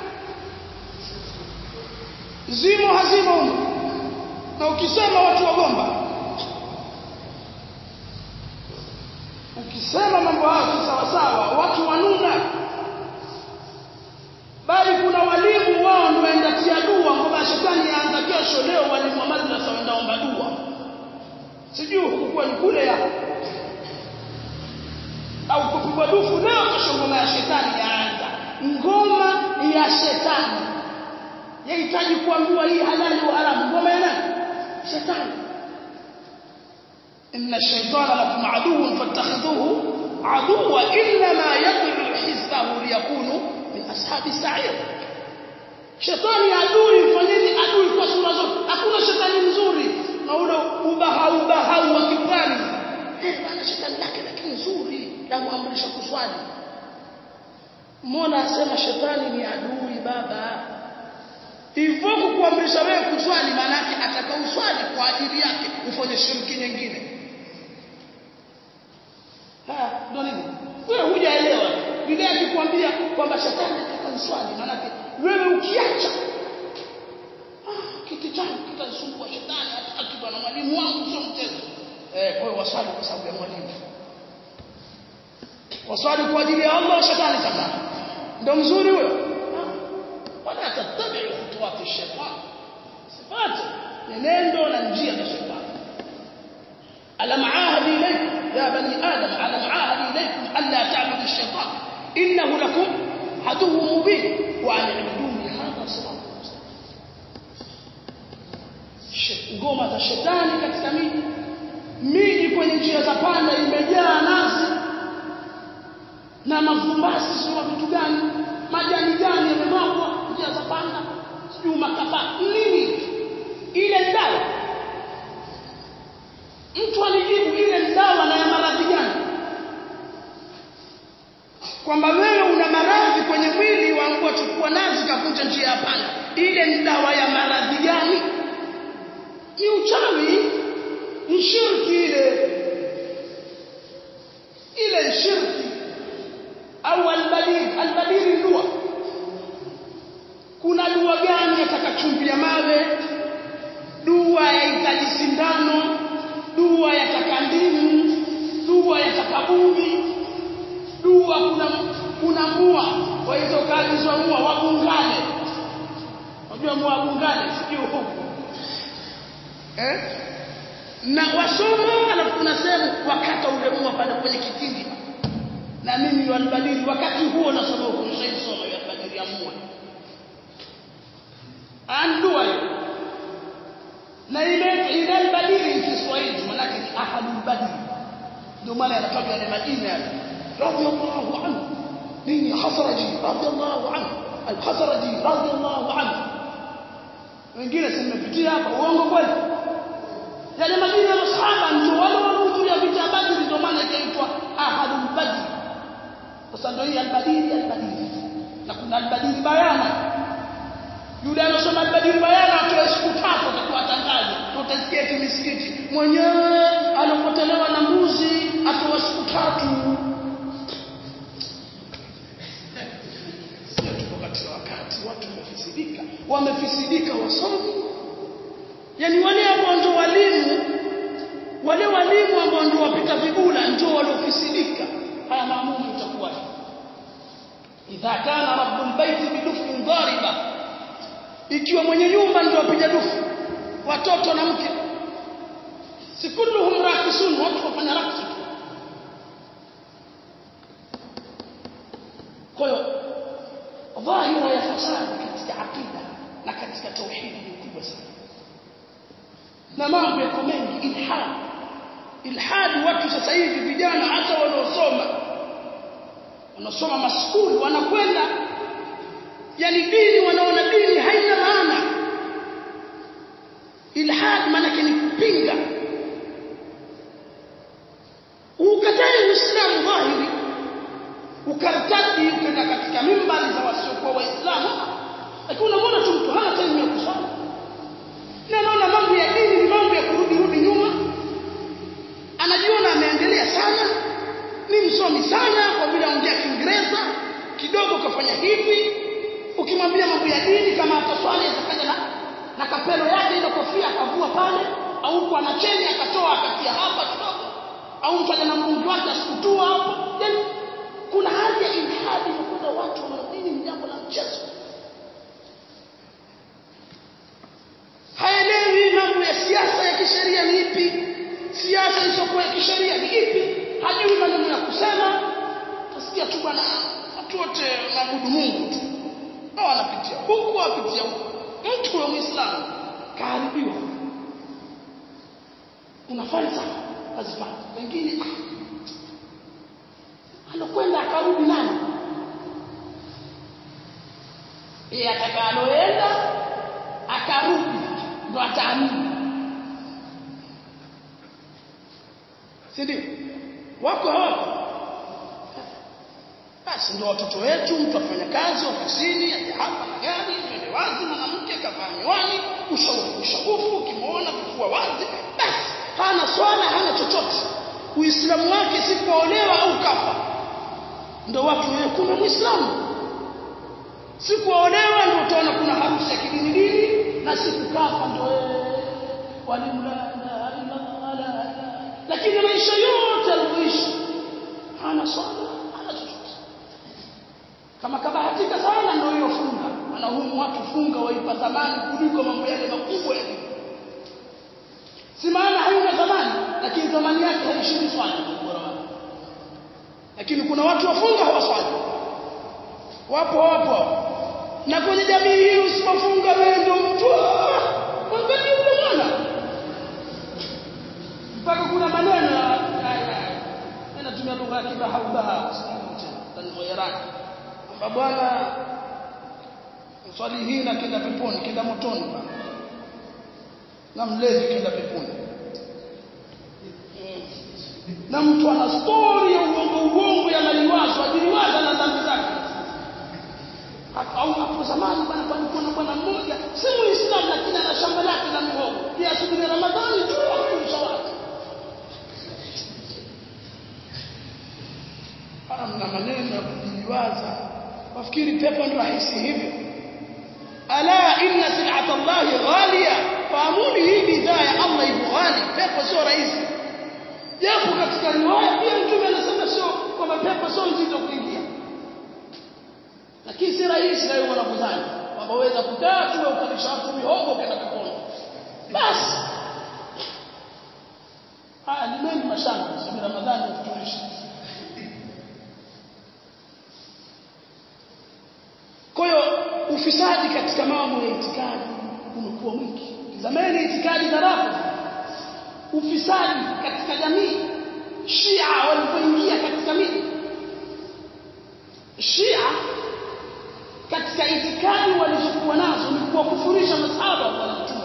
Speaker 2: zimo hazimo humo na ukisema watu wagomba ukisema mambo hayo sawa sawa watu wanuna bali kuna walimu wao ndio waenda tia dua ngoma ya shetani yaanza kesho leo walimu wa madrasa waenda omba dua sijui hukuwa ni kule ya au kupigwa dufu leo kesho ngoma ya shetani yaanza ngoma ya shetani yahitaji kuambiwa hii halali au haramu ngoma ya nani shetani إن الشيطان لكم عدو فاتخذوه عدوا إنما يدعو حزبه ليكونوا من أصحاب السعير shetani adui mfanyeni adui kwa sura zote hakuna shetani mzuri na ule ubahau ubahau wa kipwani eh bana shetani lake lakini nzuri la kuamrisha kuswali mbona asema shetani ni adui baba hivyo kukuamrisha wewe kuswali maana yake atakauswali kwa ajili yake ufanye shirki nyingine ha ndo nini wewe hujaelewa Biblia ikikwambia kwamba shetani anataka uswali maana yake wewe ukiacha ah kiti changu kitasumbua shetani hataki bwana mwalimu wangu sio mchezo eh kwa hiyo waswali kwa sababu ya mwalimu waswali kwa ajili ya Allah shetani sasa ndo mzuri huyo wala tatabi khutuwati shetani sifati nendo na njia za shetani alam ahadi ilaykum ya bani adam alam ahadi ilaykum alla ta'budu ash-shaytan innahu lakum aduwwun mubin wa an i'buduni hadha siratun mustaqim ngoma za shetani katika miji miji kwenye njia za panda imejaa nazi na mavumbasi sio vitu gani majani gani yamemwagwa njia za panda sijui makapa nini ile dawa mtu alijibu ile dawa na ya maradhi gani kwamba wewe una maradhi kwenye mwili wangu wachukua nazi kakunja njia ya panda ile ni dawa ya maradhi gani ni uchawi ni shirki ile ile shirki au albadir albadir dua kuna dua gani yataka chumvi ya mawe dua yahitaji sindano dua yataka ndimu dua yataka bubi dua kuna kuna mua kwa hizo kazi za mua wabungane unajua mua wabungane sijui huko eh na wasoma alafu kuna sehemu wakata ule mua pale kwenye kitindi na mimi walibadili wakati huo nasoma huko nishaisoma walibadili ya mua andua hiyo na ile ile albadili ni Kiswahili maana ni ahadul badri ndio maana yanatoka yale majina yale radiyallahu anhu nini khasraji radiyallahu anhu al-khasraji radiyallahu anhu wengine simepitia hapa uongo kweli yale majina ya masahaba ndio wale waliohudhuria vita badri ndio maana ikaitwa ahadul badri sasa ndio hii albadili albadili na kuna albadili bayana yule anasoma albadili bayana atoe siku tatu atakuwa tangazo tutasikia eti misikiti mwenyewe alipotelewa na mbuzi atoa siku tatu sio tuko katika wakati watu wamefisidika wamefisidika wasomi yani wale ambao ndio walimu wale walimu ambao ndio wapita vigula ndio waliofisidika haya maamuzi itakuwa idha kana rabbul baiti bidufin dhariba ikiwa mwenye nyumba ndio apiga dufu watoto na mke si kulluhum rakisun watu wafanya raksu kwa hiyo dhahira ya fasadi katika aqida na katika tauhidi ni kubwa sana na mambo yako mengi ilhad ilhad watu sasa hivi vijana hata wanaosoma wanasoma maskuli wanakwenda yani dini wanaona dini haina maana ilhad maana ni kupinga ukatae uislamu dhahiri ukartadi ukenda katika mimbari za wasiokuwa waislamu lakini unamwona tu mtu hana time ya kusoma na anaona mambo ya dini ni mambo ya kurudi rudi nyuma anajiona ameendelea sana ni msomi sana kwa vile anaongea Kiingereza kidogo kafanya hivi ukimwambia mambo ya dini kama ataswali atakaja na na kapelo yake ile kofia akavua pale au kwa na cheni akatoa akatia hapa kidogo au mtu na mgungi wake asikutua hapo yani kuna hali ya ilhadi kwa watu wa dini ni jambo la mchezo haelewi mambo ya siasa ya kisheria ni ipi siasa isiyokuwa ya kisheria ni ipi hajui maneno ya kusema tasikia tu bwana watu wote maabudu Mungu tu hao wanapitia huku wapitia huku mtu wa Muislamu kaharibiwa una falsafa azifanya wengine alokwenda akarudi nani yeye atakaloenda akarudi ndo ataamini si ndio wako hapo basi ndio watoto wetu mtu afanya kazi ofisini aje hapa na gari twende wazi mwanamke kavaa miwani ushauri usharufu ukimwona kifua wazi basi hana swala hana chochote uislamu wake si kuolewa au kafa ndio watu wewe kuna muislamu si kuolewa ndio utaona kuna harusi ya kidini dini na si kukafa ndio walimu la ilaha illa Allah lakini maisha yote aliyoishi hana swala hana chochote kama kabahatika sana ndio hiyo funga anahumu watu funga waipa thamani kuliko mambo yale makubwa ya dini si maana haina thamani lakini thamani yake haishindi swala bora wake lakini kuna watu wafunga hawaswali wapo wapo na kwenye jamii hii usipofunga wewe ndio mtu mwangalie yule mwana mpaka kuna maneno yanatumia lugha ya kibahaubaha jirani kwamba bwana swali hii na kenda peponi kenda motoni bwana na mlevi kenda peponi na mtu ana stori ya uongo uongo ya maliwazo ajiliwaza na dhambi zake au hapo zamani bwana palikuwa na bwana mmoja si muislamu lakini ana shamba lake la mihogo pia asubiri ramadhani tu akulisha watu mna maneno ya kujiliwaza wafikiri pepo ni rahisi hivyo ala inna sil'ata allahi ghaliya fahamuni hii bidhaa ya allah ipo ghali pepo sio rahisi japo katika riwaya pia mtume anasema sio kwamba pepo sio nzito kuingia lakini si rahisi na wewe unakudhani kwamba waweza kukaa tu ukalisha watu mihogo ukaenda peponi basi haya ni mengi mashamba sababu ramadhani kutulisha kwa hiyo ufisadi katika mambo ya itikadi umekuwa mwingi zamani itikadi za rafu ufisadi katika jamii Shia walipoingia katika miji Shia katika itikadi walizokuwa nazo ni kuwakufurisha masahaba wa Bwana Mtume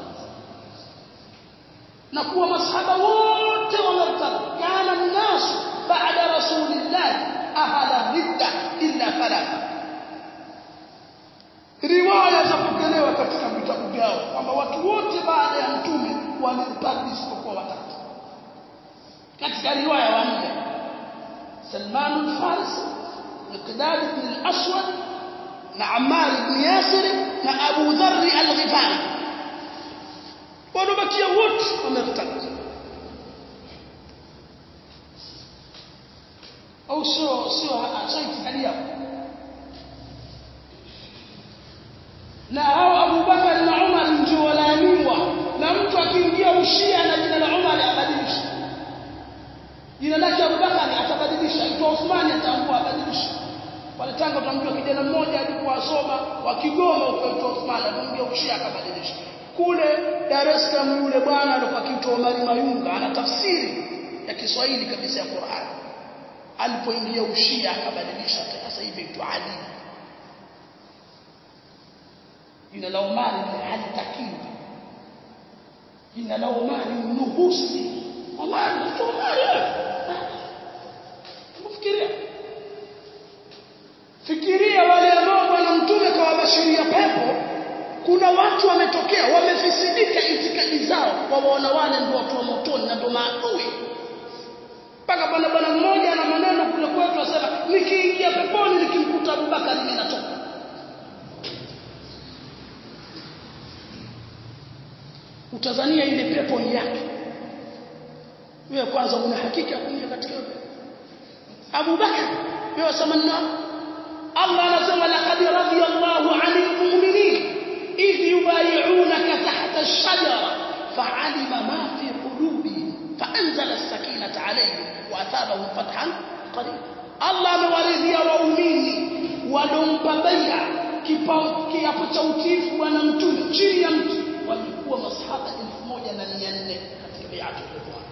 Speaker 2: na kuwa masahaba wote wamertad kana nasu baada rasulillah ahla ridda illa thalatha riwaya za kupokelewa katika vitabu vyao kwamba watu wote baada ya mtume wamertad isipokuwa watatu katika riwaya wanne Salman al-Farisi Miqdad ibn al-Aswad na Ammar ibn Yasir na Abu Dharr al-Ghifari walobakia wote wamertad au sio sio sio itikadi yao na hao Abu Bakar na Umar ndio walaaniwa na mtu akiingia ushia na jina la Umar abadilisha jina lake Abu Bakar atabadilisha ito Uthman ataamua abadilisha pale Tanga utamjua kijana mmoja alikuwa asoma wa Kigoma ukaitwa Uthman akamwambia ushia akabadilisha kule Dar es Salaam yule bwana alikuwa akiitwa Omar Mayunga ana tafsiri ya Kiswahili kabisa ya Qur'an alipoingia ushia akabadilisha sasa hivi aitwa Ali jina la Omar halitakiwi jina la Omar ni nuhusi Omar mtu Omar Fikiria Fikiria wale ambao bwana mtume kawabashiria pepo kuna watu wametokea wamefisidika itikadi zao wawaona wale ndio watu wa motoni na ndio maadui mpaka bwana bwana mmoja na maneno kule kwetu asema nikiingia peponi nikimkuta Abubakar mimi natoka utazania ile pepo ni yake wewe kwanza una hakika kuingia katika pepo Abu Bakar wewe wasema nini Allah anasema laqad radiyallahu 'anil mu'minin idh yubay'unaka tahta ash-shajara fa'alima ma fi qulubihim fa'anzala as-sakinata 'alayhim wa athabahum fathan qarib Allah amewaridhia waumini walompa bai'a kiapo cha utiifu bwana mtume chini ya mtu walikuwa masahaba 1400 katika bai'atul ridwan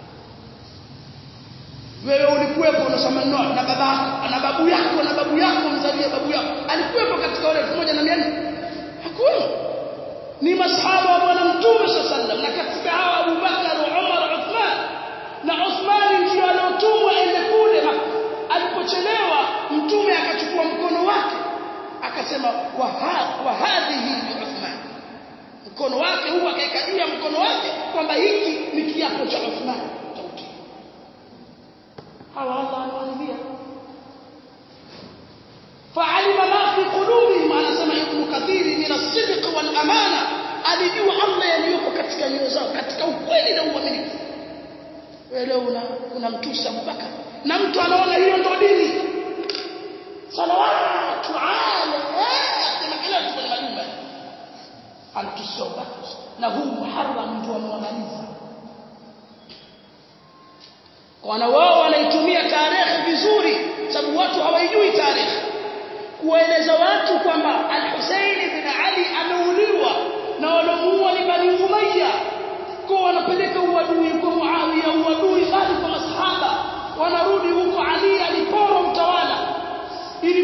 Speaker 2: wewe ulikuwepo unasema no na babako na babu yako na babu yako mzalia babu yako alikuwepo katika wale 1400 hakuna ni masahaba wa bwana mtume sallallahu na katika hawa Abu Bakar Umar Uthman na Uthman ndio aliotumwa ende kule alipochelewa mtume akachukua mkono wake akasema wa hadhihi Uthman mkono wake huu akaeka juu ya mkono wake kwamba hiki ni kiapo cha Uthman hawa Allah anawaambia فعلم ما في قلوبهم anasema ibn kathir min as-sidq wal amana alijua Allah yaliyopo katika nyoyo zao katika ukweli na uaminifu wewe una unamtusa Abubakar na mtu anaona hiyo ndio dini salawatu ala sema kila mtu kwenye majumba anatusa Abubakar na huu muharram ndio amewamaliza kwa wao wanaitumia tarehe vizuri sababu watu hawaijui tarehe kueleza watu kwamba Al-Hussein bin Ali ameuliwa na walomuua ni Bani Umayya kwa wanapeleka uadui kwa Muawiya uadui bali kwa masahaba wanarudi huko Ali alipora utawala ili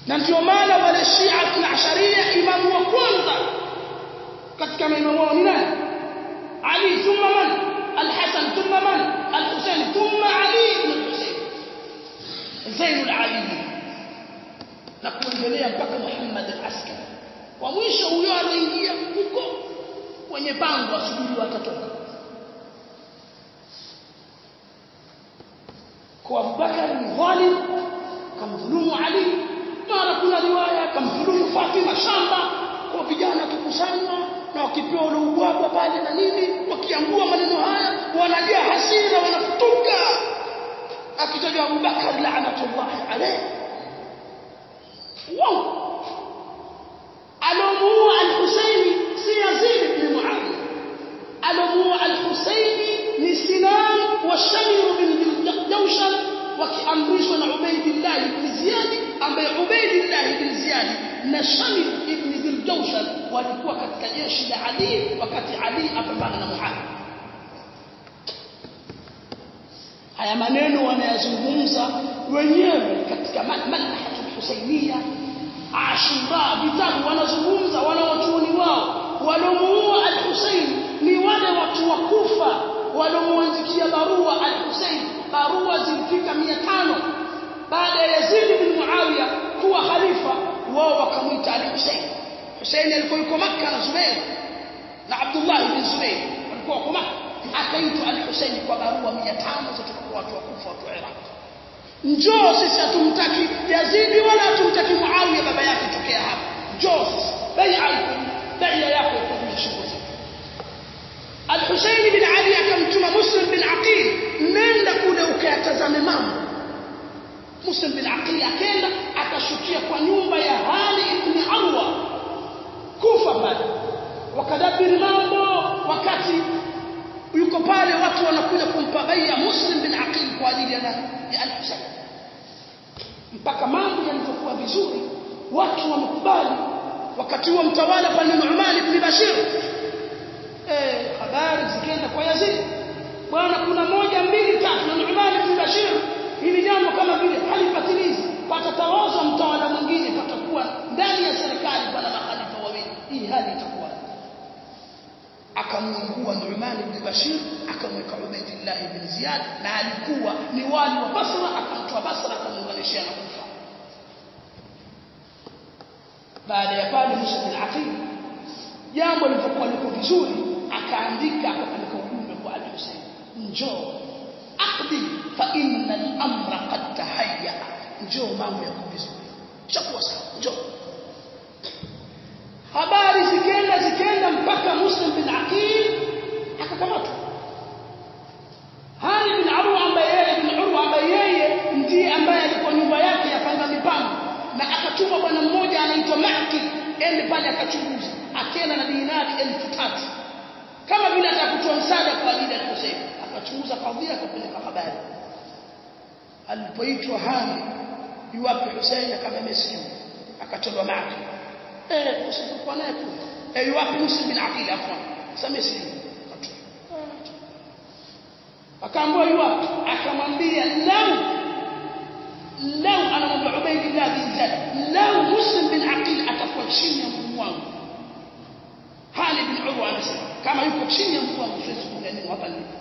Speaker 2: na ndio maana wale Shia na Asharia imamu wa kwanza katika maimamu wao ni nani Ali thumma man al-Hasan thumma man al-Husayn thumma Ali ibn al-Husayn Zainul Abidin na kuendelea mpaka Muhammad al-Askari wa mwisho huyo anaingia huko kwenye pango asubiri watatoka kwa Abubakar ni dhalim kamdhulumu Ali mara kuna riwaya kamdhulumu Fatima shamba kwa vijana wakikusanywa na wakipewa ule ubwabwa pale na nini wakiambua maneno haya wanajaa hasira wanafutuka akitajwa Abubakar laanatullahi alayhi wow alomuua al-Husaini si Yazid ibn Muawiya alomuua al-Husaini ni Sinan wa Shamir bin Jawshan wakiamrishwa na Ubaydillah ibn Ziyad ambaye Ubaydillah ibn Ziyad na Shamir ibn Jawshan walikuwa katika jeshi la Ali wakati Ali apambana na Muawiya haya maneno wanayazungumza wenyewe katika malhatul Husainiyya Ashura vitabu wanazungumza wanawachuoni wao walomuua al-Husayn ni wale watu wa Kufa walomuandikia barua al-Husayn barua zilifika 500 baada ya Yazid bin Muawiya kuwa khalifa wao wakamwita al-Husayn Husayn alikuwa yuko Makka na Zubair na Abdullah bin Zubair walikuwa kwa Makka akaitwa al-Husayn kwa barua 500 kutoka kwa watu wa Kufa watu wa Iraq njoo sisi hatumtaki Yazidi wala hatumtaki Muawiya baba yake tokea hapa njoo sisi bai'a bai'a yako kwa shughuli Al-Husayn bin Ali akamtuma Muslim bin Aqil nenda kule ukayatazame mambo Muslim bin Aqil akaenda akashukia kwa nyumba ya Hani ibn Arwa kufa pale wakadabiri mambo wakati yuko pale watu wanakuja kumpa bai'a Muslim bin Aqil kwa ajili ya ya Al-Husayn mpaka mambo yalipokuwa vizuri watu wamekubali wakati huo mtawala pale Nu'man ibn Bashir eh habari zikaenda kwa Yazid bwana kuna moja mbili tatu na Nu'man ibn Bashir hili jambo kama vile halipatilizi patatawazwa mtawala mwingine patakuwa ndani ya serikali pana makhalifa wawili hii hali itakuwa akamwingua Nu'man ibn Bashir akamweka Ubaydillah ibn Ziyad na alikuwa ni wali wa Basra akamtoa Basra akamuunganishia na Kufa baada ya pale Musa bin Aqil jambo lilipokuwa liko vizuri akaandika akapeleka ujumbe kwa Ali Hussein njoo aqdi fa inna al-amra qad tahayya njoo mambo yako vizuri chakuwa sawa njoo habari zikaenda zikaenda mpaka Muslim bin Aqil akakamatwa Hani bin Urwa ambaye yeye bin Urwa ambaye yeye ndiye ambaye alikuwa nyumba yake yapanga mipango na akatuma bwana mmoja anaitwa Maki ende pale akachunguza akienda na dinari elfu tatu kama vile atakutoa msaada kwa ajili ya Hussein akachunguza kadhia akapeleka habari alipoitwa Hani yuwapi Hussein akamwambia sijui akatolewa Maki eh usipokuwa naye kule eh yuwapi Muslim bin Aqil afwan sasa sijui akaambiwa yuwapi akamwambia lau lau anamwambia Ubaydillah bin Ziyad lau Muslim bin Aqil atakuwa chini ya mguu wangu Hali bin Urwa anasema kama yuko chini ya mguu wangu siwezi kunyanyua hapa nilipo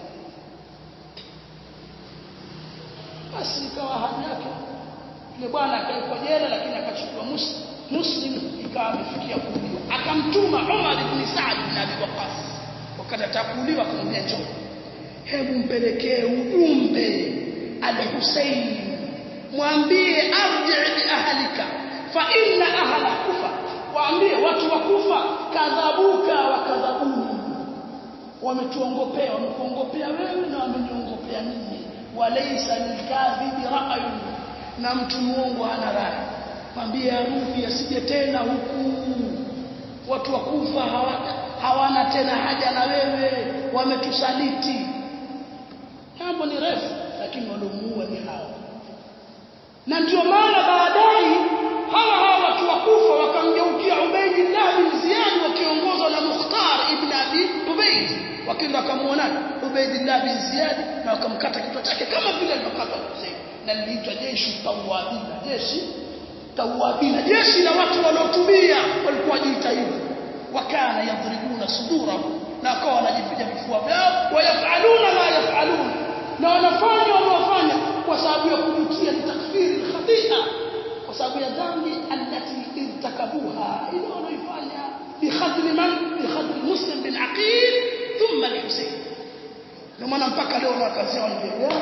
Speaker 2: basi ikawa hali yake yule bwana akaekwa jela lakini akachukua Muslim Muslim ikawa amefikia kuuliwa akamtuma Umar ibn Saad bin Abi Waqqas wakati atakuuliwa akamwambia njoo hebu mpelekee ujumbe al-Husayn mwambie arji bi ahlika fa inna ahla kufa waambie watu wa kufa kadhabuka wa kadhabuni wametuongopea wamekuongopea wewe na wameniongopea mimi walaysa lilkadhibi ra'yun na mtu muongo hana rai mwambie arudi asije tena huku watu wa kufa hawana hawana tena haja na wewe wametusaliti jambo ni refu lakini waliomuua ni hao na ndio maana baadaye hawa hawa watu wakufa wakamgeukia Ubaydillah bin Ziyad wakiongozwa na Mukhtar ibn Abi Ubayd wakaenda wakamuona Ubaydillah bin Ziyad na wakamkata kichwa chake kama vile alivyokata Hussein na liliitwa jeshi tawabina jeshi tawabina jeshi la watu waliotubia walikuwa wajiita hivyo wakana yadribuna sudurahu na wakawa wanajipiga vifua vyao wayafaluna ma yafalun na wanafanya wanaofanya kwa sababu ya kujutia ni takfiri khatia kwa sababu ya dhambi allati irtakabuha ile wanaifanya bikhadri man bikhadri muslim bin aqil thumma al-husayn ndio maana mpaka leo na kazi yao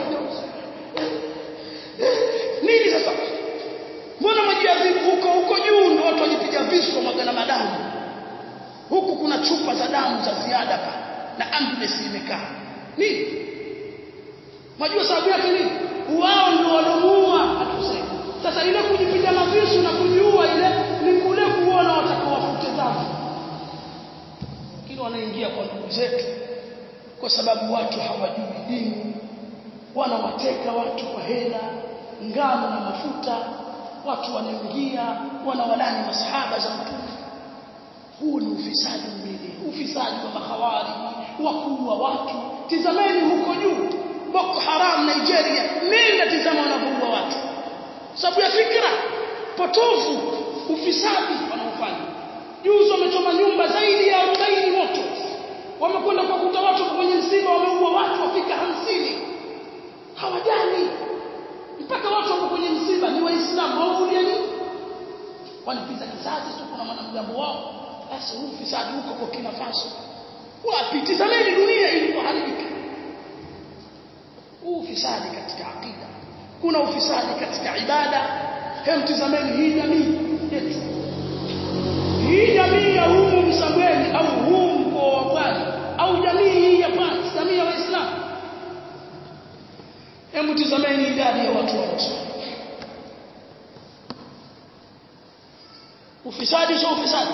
Speaker 2: nini sasa mbona majiadhibu huko huko juu ndio watu wajipiga visu magana madamu huku kuna chupa za damu za ziada pa na ambulance imekaa nini Unajua sababu yake nini? Wao ndio walomuua atuseme. Sasa ile kujipiga mavisu na kujiua ile ni kule kuona watakaowafute dhambi. Lakini wanaingia kwa ndugu zetu kwa sababu watu hawajui dini. Wanawateka watu kwa hela, ngano na mafuta. Watu wanaingia wanawalani masahaba za mtume. Huu ni ufisadi mwili, ufisadi wa mahawari, wa kuua watu. Tizameni huko juu Boko Haram Nigeria nenda tizama wanavyoua watu sababu ya fikra potofu ufisadi wanaofanya juzi wamechoma nyumba zaidi ya 40 moto wamekwenda kukuta watu kwenye msiba wameua watu wafika hamsini hawajani mpaka watu wako kwenye msiba ni waislamu hawaulia nini wanipiza kisasi tu kuna mwanamgambo wao basi huu ufisadi huko kwa kina Faso wapi tizameni dunia ilivyoharibika ufisadi katika akida kuna ufisadi katika ibada hem tizameni hii jamii yetu hii jamii ya humu msambweni au huu mkoa wa Pwani au jamii hii ya Pwani jamii ya Waislamu hem tizameni idadi ya watu wanaosoma ufisadi sio ufisadi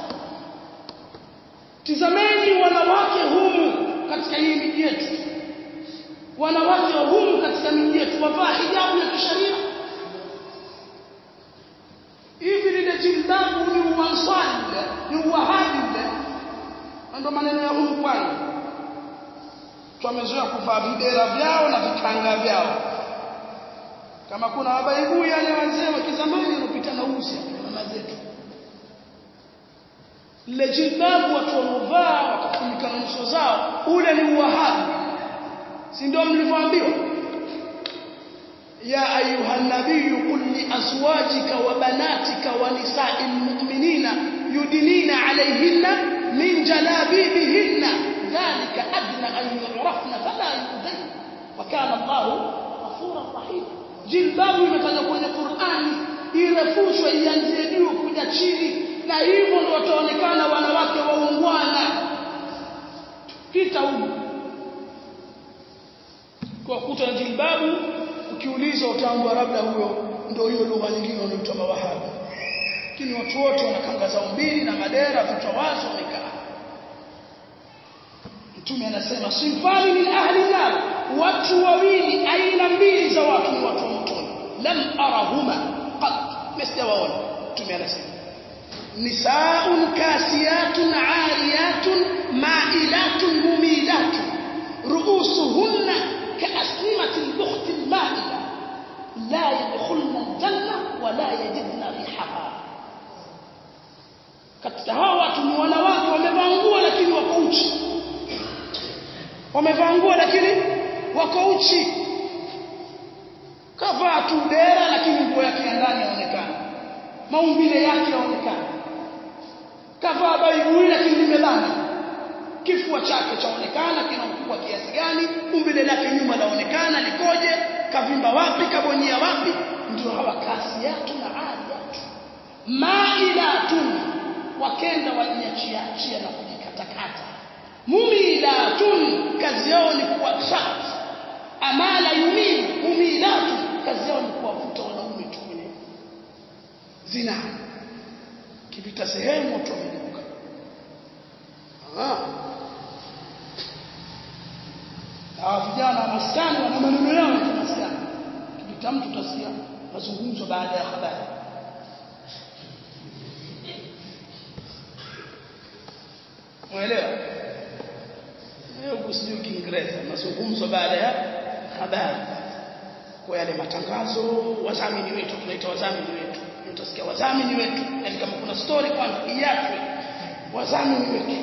Speaker 2: tizameni wanawake humu katika hii miji yetu wanawake wa humu katika miji yetu wavaa hijabu ya kisheria hivi lile jilbabu ni uanswari ule ni uwahabi ule ndio maneno ya humu kwani tumezoea kuvaa videra vyao na vikanga vyao kama kuna wabaibui yale wazee wa kizamani wanapita na uzi mama zetu lile jilbabu watu wanaovaa wakafunika nyuso zao ule ni uwahabi si ndio mlivyoambiwa ya ayuha nabiy qul li azwajika wa banatika wa nisa'il mu'minina yudnina alayhinna min jalabibihinna dhalika adna an yu'rafna fala yudayn wa kana Allah ghafuran rahim jilbabu imetajwa kwenye Qur'ani irefushwe ianzie juu kuja chini na hivyo ndio wataonekana wanawake waungwana pita huko kwa kuta na jilbabu ukiuliza utaambua labda huyo ndio hiyo lugha nyingine wanaitwa mawahabi lakini watu wote wana kanga zao mbili na madera vichwa wazi wamekaa mtume anasema sinfani min ahli nar watu wawili aina mbili za watu ni watu wa motoni lam arahuma qat msijawaona mtume anasema nisaun kasiyatun ariyatun ma'ilatun mumilatun ru'usuhunna كأسنمة البخت المائلة لا يدخلن الجنة ولا يجدن ريحها katika hawa watu ni wanawake wamevaa nguo lakini wako uchi wamevaa nguo lakini wako uchi kavaa tu dera lakini nguo yake ya ndani yaonekana maumbile yake yaonekana kavaa baibui lakini limelana kifua chake chaonekana kina ukubwa kiasi gani umbile lake nyuma laonekana likoje kavimba wapi kabonyea wapi ndio hawa kasiyatu na aliyatu mailatun wakenda wajiachia achia na kujikatakata mumilatun kazi yao ni kuwatrat amala yumin mumilatun kazi yao ni kuwavuta wanaume tu kwenye zina kipita sehemu watu wamegeuka hawa vijana maskani wana maneno yao ya maskani kipita mtu utasikia mazungumzo baada ya habari Umeelewa? Leo kusijui Kiingereza mazungumzo baada ya habari. kwa yale matangazo wadhamini wetu tunaita wadhamini wetu utasikia wadhamini wetu yani kama kuna story kwanza iachwe wadhamini wetu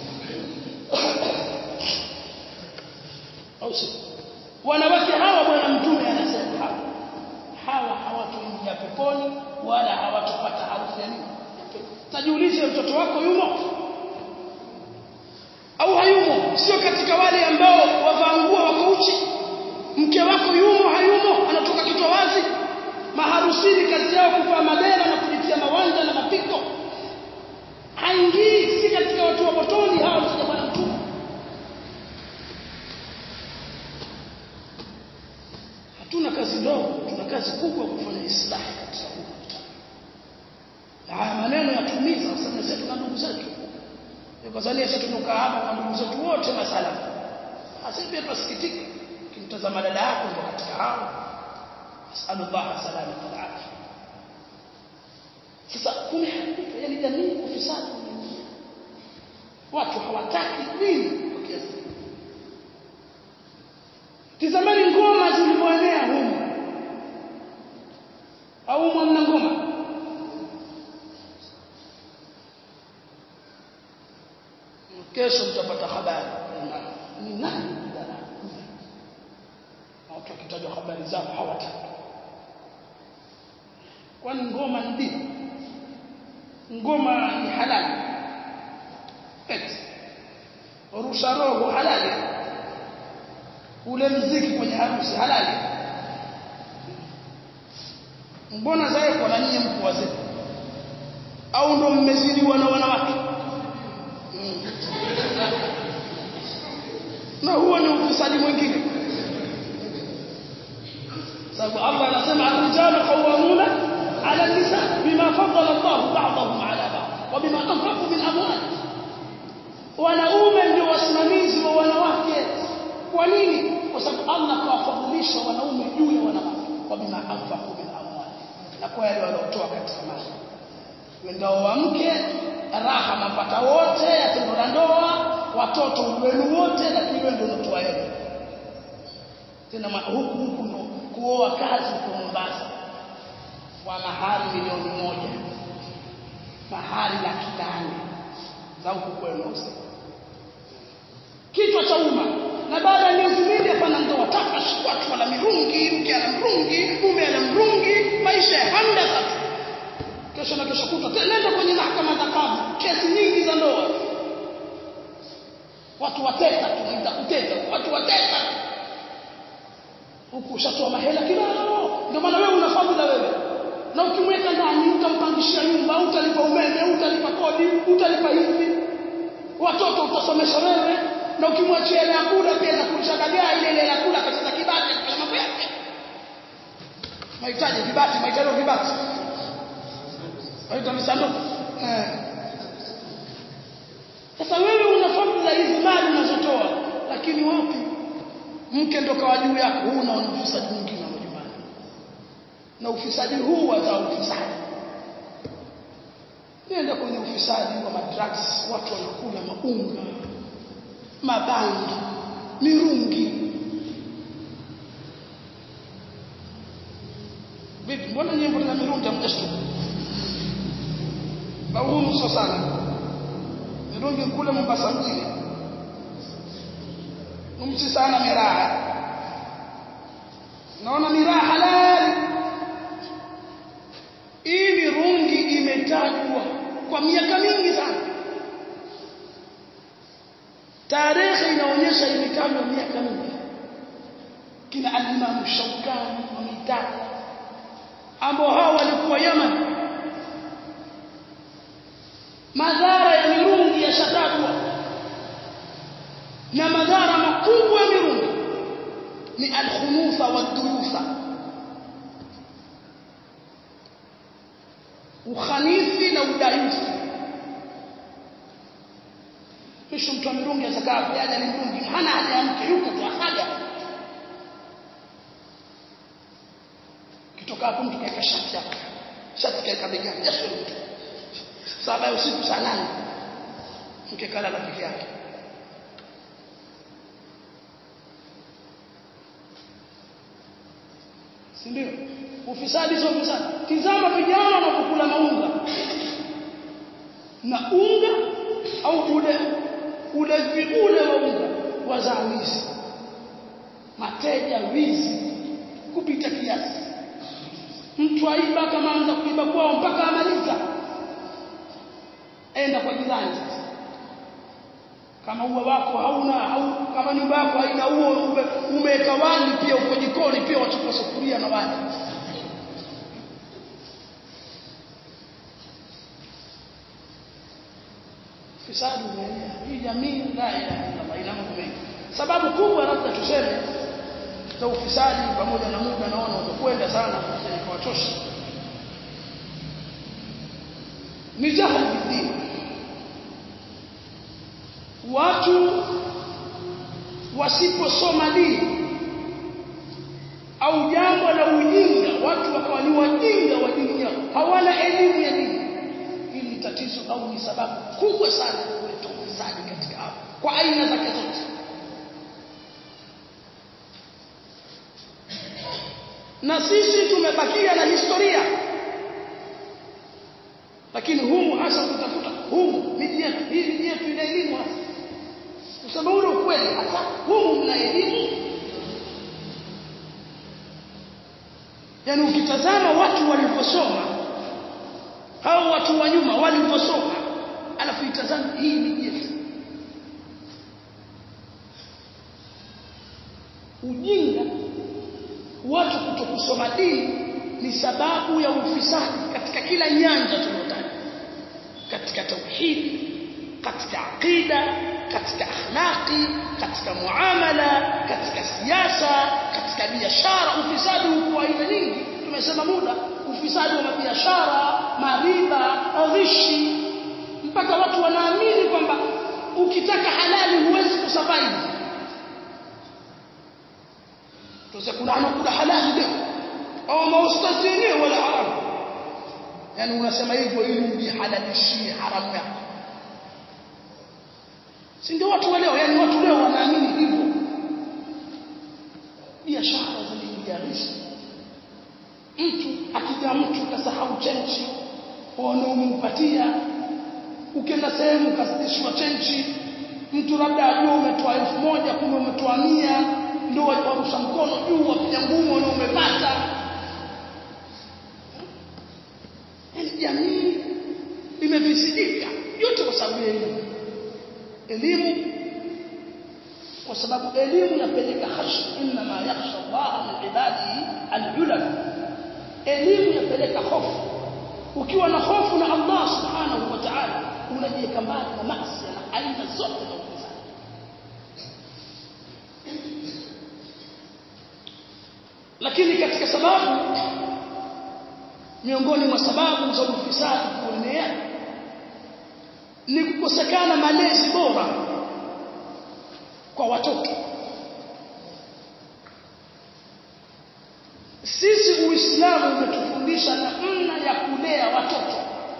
Speaker 2: au si wanawake hawa bwana mtume anasema hawa hawa hawatoingia peponi wala hawatopata harufu ya nini tajiulize mtoto wako yumo au hayumo sio katika wale ambao wavaa nguo wako uchi mke wako yumo hayumo anatoka kichwa wazi maharusini kazi yao kuvaa madera na kujitia mawanja na mapiko haingii si katika watu wa motoni hawa mtaja bwana mtume hatuna kazi ndogo tuna kazi kubwa kufanya islahi katika huu na haya maneno yatumiza sasa sisi na ndugu zetu Tanzania sisi tumekaa hapa kwa ndugu zetu wote masala sasa pia tusikitika kimtazama dada yako ndo katika hao asalullah salamata alafia sasa kumeharibika yani jamii ufisadi umeingia watu hawataki dini kwa kiasi tizamani ngoma zilivyoenea humu au mwana ngoma kesho mtapata habari ni nani watu wakitajwa habari zao hawataki kwani ngoma ni dini ngoma ni halali eti rusha roho halali ule mziki kwenye harusi halali mbona zaeko na nyinyi mko wazee au ndo mmezidiwa na wanawake mm. na huo ni ufisadi mwingine sababu Allah anasema ar-rijalu qawwamuna 'ala an-nisa bima faddala Allah ba'dahum 'ala ba'd wa bima anfaqu min amwalihim wanaume ndio wasimamizi wa wanawake kwa nini kwa sababu Allah kawafadhilisha wanaume juu ya wanawake kwa bima anfaqu min amwalihim na kwa yale waliotoa katika mali wendao wa mke raha mapata wote ya tendo la ndoa watoto wenu wote lakini wewe ndio unatoa yeye tena huku huku ndo kuoa kazi kwa Mombasa kwa mahari milioni moja mahari laki nane za huku kwenu kichwa cha umma na baada ya miezi mingi hapana ndoa taka watu wana mirungi mke ana mrungi mume ana mrungi maisha ya hamdaka kesho na kesho kutwa nenda kwenye mahakama za kadhi kesi nyingi za ndoa watu wateka tunaita kuteka watu wateka huku ushatoa mahela kibao ndio maana wewe una fadhila wewe na ukimweka ndani utampangishia nyumba utalipa umeme utalipa kodi utalipa hivi watoto utasomesha wewe na ukimwachia ile kula pia za kulisha dagaa ile ile ya kula katika kibati kwa mambo yake mahitaji vibati mahitaji vibati waita misanduku eh sasa wewe una fadhila hizi mali unazotoa lakini wapi mke ndo kawa juu yako huna ufisadi mwingine wa majumbani na ufisadi huu wazaa ufisadi nenda kwenye ufisadi wa madrugs watu wanakula maunga mabangi mirungi vipi mbona nyimbo za mirungi hamjashtuka au humu sio sana mirungi kule Mombasa mjini umchi sana miraha naona miraha halali hii mirungi imetajwa kwa miaka mingi sana tarehe inaonyesha imetajwa miaka mingi kina al-Imam Shawkani wameitaja ambao hao walikuwa Yaman madhara ya mirungi yashatajwa na madhara makubwa ya mirungi ni alkhunufa waduyufa ukhanifi na udayufu kisha mtu wa mirungi atakaa haja ni mirungi hana haja ya mke yuko tu haja kitoka hapo mtu kaeka shati yake shati kaeka begani jasho mtu saba usiku saa nane mke kalala peke yake si ndio ufisadi sio ufisadi tizama vijana wanapokula maunga na unga au ule ule ule wa unga wazaa wizi mateja wizi kupita kiasi mtu aiba kama anza kuiba kwao mpaka amaliza enda kwa jirani sasa kama ua wako hauna au kama nyumba yako haina uo umeweka wali pia uko jikoni pia wachukua sufuria na wali fisadi umeenea hii jamii la ilaha illallah ina mambo mengi sababu kubwa labda tuseme za ufisadi pamoja na muda naona utakwenda sana ikawachosha ni jahili bidii watu wasiposoma dini au jambo la ujinga watu wakawa ni wajinga wa dini yao hawana elimu ya dini hili ni tatizo au ni sababu kubwa sana ya kuleta ufisadi katika hapo kwa aina zake zote na sisi tumebakia na historia lakini humu hasa kutafuta humu miji yetu hii miji yetu ina elimu hasa kusema ule ukweli hasa humu mna elimu yaani ukitazama watu walivyosoma hao watu wa nyuma walivyosoma alafu itazame hii miji yetu ujinga watu kutokusoma dini ni sababu ya ufisadi katika kila nyanja tunayotaja katika tauhidi katika aqida katika akhlaqi katika muamala katika siasa katika biashara ufisadi uko aina nyingi tumesema muda ufisadi wa biashara mariba ghishi mpaka watu wanaamini kwamba ukitaka halali huwezi kusurvive Tusa kuna anakula halali leo au maustazi yenyewe wala haramu yani unasema hivyo ili ujihalalishie haramu yako si ndio watu wa leo yani watu leo wanaamini hivyo biashara zimeingia riski mtu akija mtu kasahau chenchi wanaompatia ukienda sehemu kasidishwa chenchi mtu labda ajua umetoa elfu moja kumbe umetoa mia ndio warusha mkono juu wapiga ngumu na umepata yani jamii imefisidika yote kwa sababu ya elimu elimu kwa sababu elimu inapeleka khashya inma ma yakhsha Allah min ibadihi al-ulama elimu inapeleka hofu ukiwa na hofu na Allah subhanahu wa ta'ala unajiweka mbali na maasi na aina zote za ufisadi lakini katika sababu miongoni mwa sababu za ufisadi kuenea ni kukosekana malezi bora kwa watoto sisi uislamu umetufundisha namna ya kulea watoto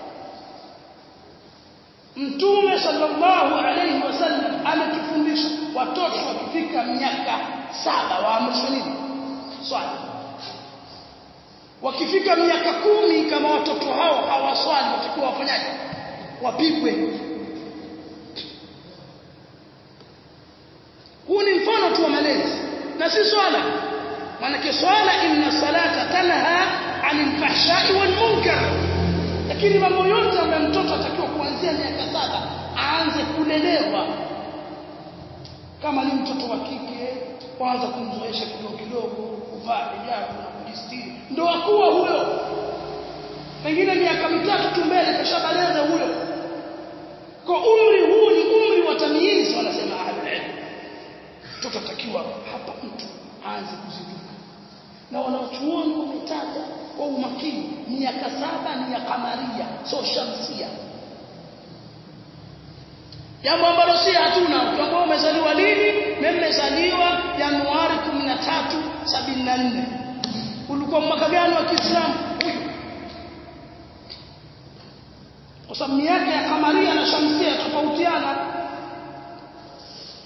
Speaker 2: mtume sallallahu alayhi wasallam ametufundisha watoto wakifika miaka saba waamrishwe nini swali wakifika miaka kumi kama watoto hao hawaswali watakuwa wafanyaje wapigwe huu ni mfano tu wa malezi na si swala maanake swala inna salata tanha anil fahshai wal munkar lakini mambo yote ambayo mtoto atakiwa kuanzia miaka saba aanze kulelewa kama ni mtoto wa kike kwanza kumzoesha kidogo kidogo kuvaa hijabu na kujistiri ndo akuwa huyo pengine miaka mitatu tu mbele kashabaleza huyo kwa umri huu ni umri wa tamyizi wanasema ahlul mtoto atakiwa hapa mtu aanze kuzinduka na wanachuoni wametaja kwa umakini miaka saba ni ya kamaria so shamsia jambo ambalo si hatuna ukiambao umezaliwa lini mimi nimezaliwa Januari 13 74 ulikuwa mwaka gani wa Kiislamu huyu kwa sababu miaka ya kamaria na shamsia tofautiana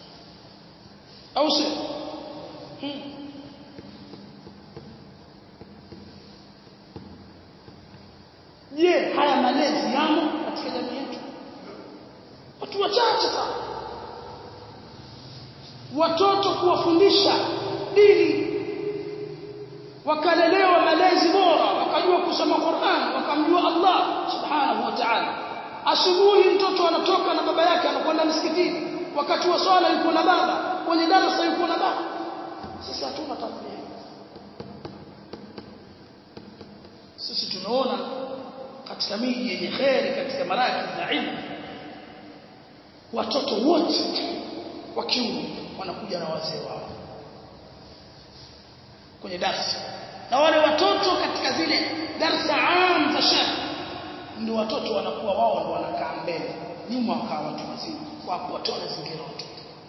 Speaker 2: au si hmm. je haya malezi yamo katika jamii yetu watu wachache sana watoto kuwafundisha dini wakalelewa malezi bora wakajua kusoma Qur'an wakamjua Allah subhanahu wa ta'ala asubuhi mtoto anatoka na baba yake anakwenda msikitini wakati wa swala yuko na baba kwenye darasa yuko na baba sisi hatuna tabia sisi tunaona katika miji yenye kheri katika maraki za ilmu watoto wote wa kiume wanakuja na wazee wao kwenye darasa na wale watoto katika zile darsa am za shekh ndio watoto wanakuwa wao ndio wanakaa mbele nyuma wakaa watu wazima kwa wote wanazingira watoto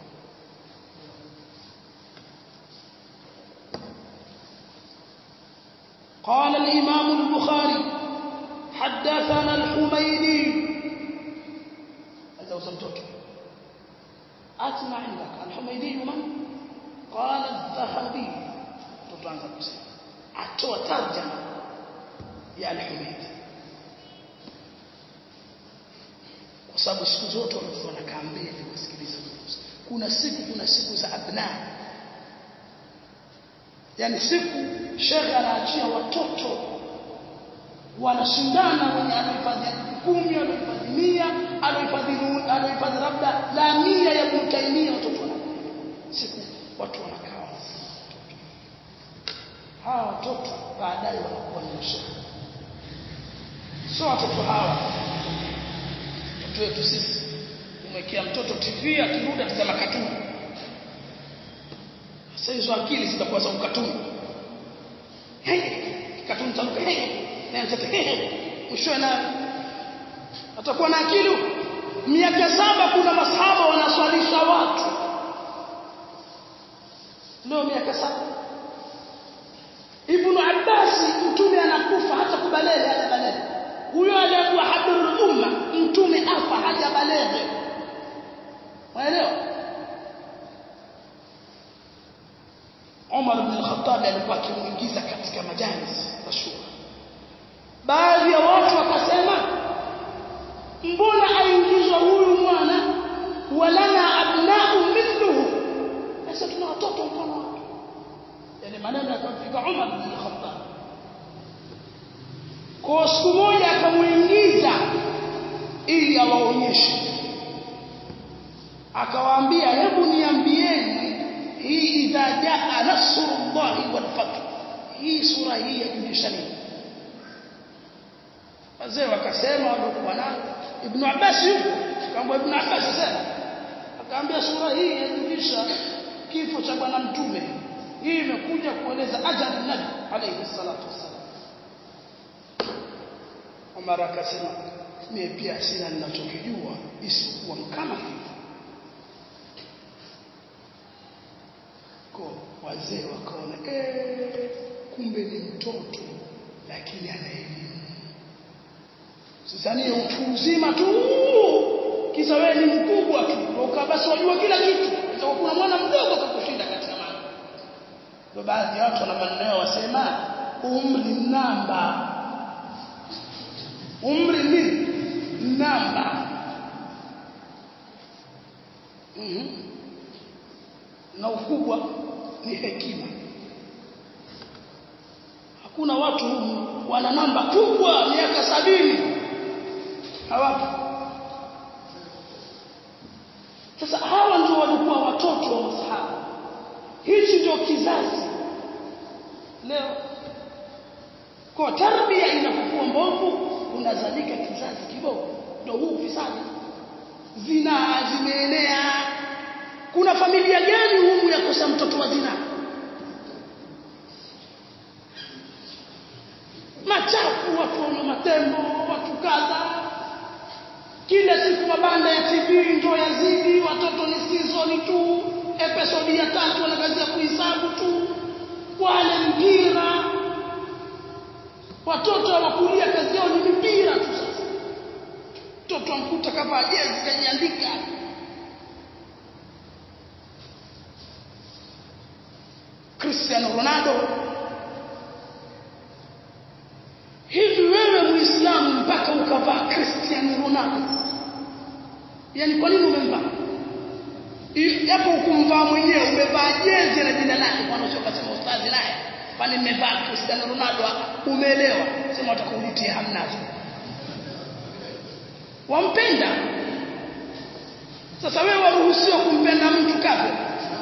Speaker 2: قال الإمام البخاري حدثنا الحميدي هذا وصلتك أسمع عندك الحميدي من قال الذهبي tutaanza kusema atoa tarjama ya al-Humayd kwa sababu siku zote watu wanakaa mbele kusikiliza kuna siku kuna siku za abna yani siku shekhe anaachia watoto wanashindana wenye anahifadhi kumi anahifadhi mia anahifadhi anahifadhi labda la mia ya mtaimia watoto wana siku watu wanakaa hawa watoto baadaye wanakuwa ni mashehe sio watoto hawa watoto wetu sisi umwekea mtoto TV akirudi atasema katuni sasa hizo akili zitakuwa za ukatuni katuni taruka na mtoto mwisho na atakuwa na akili miaka saba kuna masahaba wanaswalisha watu leo miaka saba Ibn Abbas mtume anakufa hata kubalele hata balele huyo aliyekuwa habrul umma mtume afa haja balele waelewa Umar ibn al-Khattab alikuwa akimuingiza katika majalis za shura baadhi ya watu wakasema mbona aingizwa huyu mwana walana abna'u mithluhu sasa tuna watoto mfano wake yale maneno yakamfika Umar bin Khattab kwa siku moja akamuingiza ili awaonyeshe akawaambia hebu niambieni hii idha jaa nasrullahi wal fath hii sura hii yajulisha nini wazee wakasema walikuwa nao Ibn Abbas yuko kama Ibn Abbas sasa akaambia sura hii yajulisha kifo cha bwana mtume hii imekuja kueleza ajali nabi alayhi salatu wassalam Umar akasema mimi pia sina ninachokijua isipokuwa kama hivi kwa wazee wakaona eh kumbe ni mtoto lakini ana elimu sasa ni utu uzima tu kisa wewe ni mkubwa tu ndio basi wajua kila kitu kwa kuna mwana mdogo kakushinda katika mambo ndio baadhi ya watu wana maneno wasema umri namba umri ni namba mm -hmm. na ukubwa ni hekima hakuna watu wana namba kubwa miaka sabini hawapo sasa hawa ndio walikuwa watoto wa masahaba hichi ndio kizazi leo kwa tarbia inapokuwa mbovu unazalika kizazi kibovu ndio huu ufisadi zina zimeenea kuna familia gani humu ya kosa mtoto wa zina machafu watu wana matembo watu kadha kila siku mabanda ya TV ndio yazidi watoto ni season tu episode ya tatu wanakazia kuhesabu tu wale mpira watoto wakulia kazi yao ni mpira tu sasa mtoto amkuta kama jezi kajiandika Cristiano Ronaldo hivi wewe muislamu ukavaa Cristiano Ronaldo yani kwa nini umemvaa japo ukumvaa mwenyewe umevaa jezi na jina lake kwa nini ukasema ustazi naye kwani nimevaa Cristiano Ronaldo umeelewa sema utakuulitia hamnazo wampenda sasa wewe waruhusiwa kumpenda mtu kafir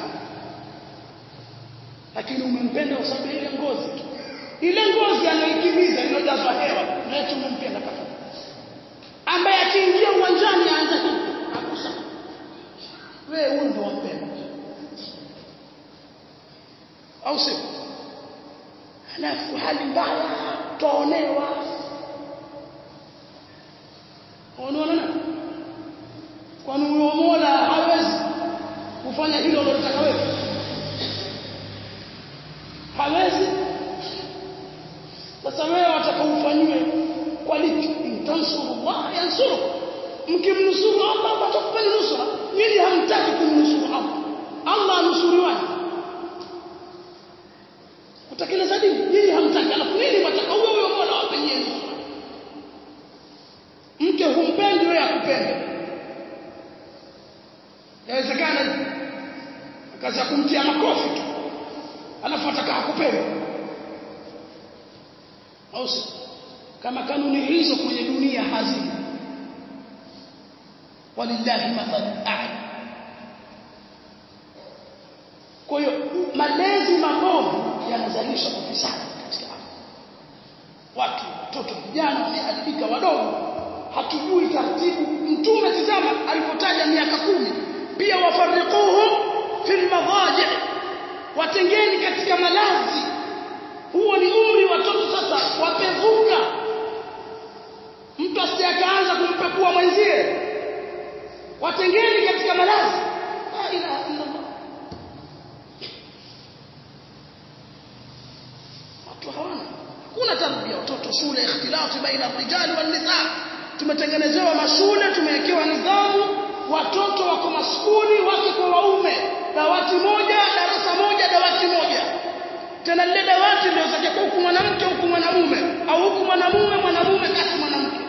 Speaker 2: lakini umempenda kwa sababu ile ngozi ile ngozi anaikimiza iliyojazwa hewa na eti umempenda kafir ambaye akiingia uwanjani aanza kukusa wewe huyu ndio wampenda au sio alafu hali mbaya twaonewa unaona nani kwani huyo Mola hawezi kufanya hilo unalotaka wewe hawezi sasa wewe wataka ufanyiwe kwa lipi intansurullah yansuru mkimnusuru Allah atakupeni nusura nyinyi hamtaki kumnusuru Allah Allah anusuriwaje kutekeleza dini nyinyi hamtaki alafu nini wataka huyo huyo Mola wapenyie nusura mke humpendi wewe akupende yawezekana hivi akaanza kumtia makofi tu alafu ataka akupende au kama kanuni hizo kwenye dunia hazina walillahi mathalu a'la kwa hiyo malezi mabovu yanazalisha ufisadi katika watu watoto vijana wameharibika wadogo hatujui taratibu mtume tizama alipotaja miaka kumi pia wafarriquhum fil madaji watengeni katika malazi huo ni umri watoto sasa wapevuka mtu asiyakaanza kumpekua mwenzie watengeni katika malazi la ilaha illa Allah watu hawana hakuna tarbia watoto shule ikhtilafu baina rijali wan nisaa tumetengenezewa mashule tumewekewa nidhamu watoto wako maskuli wake kwa waume dawati moja darasa moja dawati moja tena lile dawati ndio zaje huku mwanamke huku mwanamume au huku mwanamume mwanamume kati mwanamke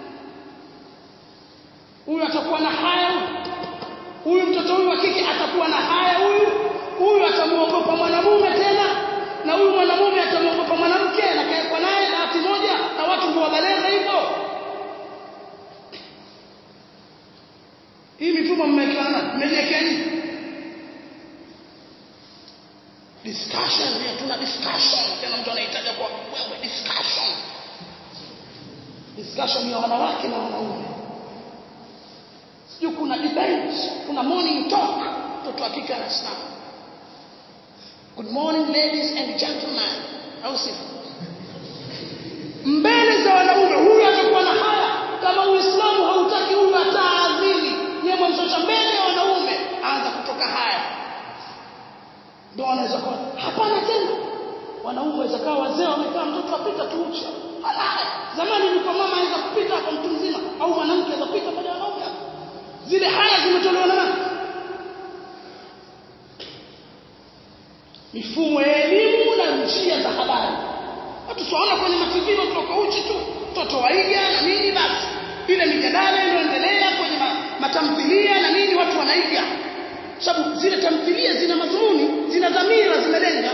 Speaker 2: huyu atakuwa na haya huyu mtoto huyu wa kike atakuwa na haya huyu huyu atamuogopa mwanamume tena na huyu mwanamume atamuogopa mwanamke na kaekwa naye dawati moja na watu ndio wabaleza hivyo hii mifumo mmewekewa nani mmejiwekea nini discussion ya tuna discussion tena mtu anahitaji kwa wewe discussion discussion ya wanawake na wanaume sio kuna debate kuna morning talk mtoto hakika anasimama good morning ladies and gentlemen au si mbele za wanaume huyu atakuwa na haya kama uislamu hautaki huyu ataadhini yeye mwanzo mbele ya wanaume aanza kutoka haya ndio wanaweza kuwa hapana tena wanaume waweza kaa wazee wamekaa mtoto apita tu uchi halaya zamani ilikuwa mama anaweza kupita hapa mtu mzima au mwanamke anaweza kupita baada ya wanaume zile haya zimetolewa na nani mifumo ya elimu na njia za habari watu tunaona kwenye mativi watu wako uchi tu mtoto waiga na nini basi ile mijadala inayoendelea kwenye matamthilia na nini watu wanaiga sababu zile tamthilia zina madhumuni zina dhamira zimelenga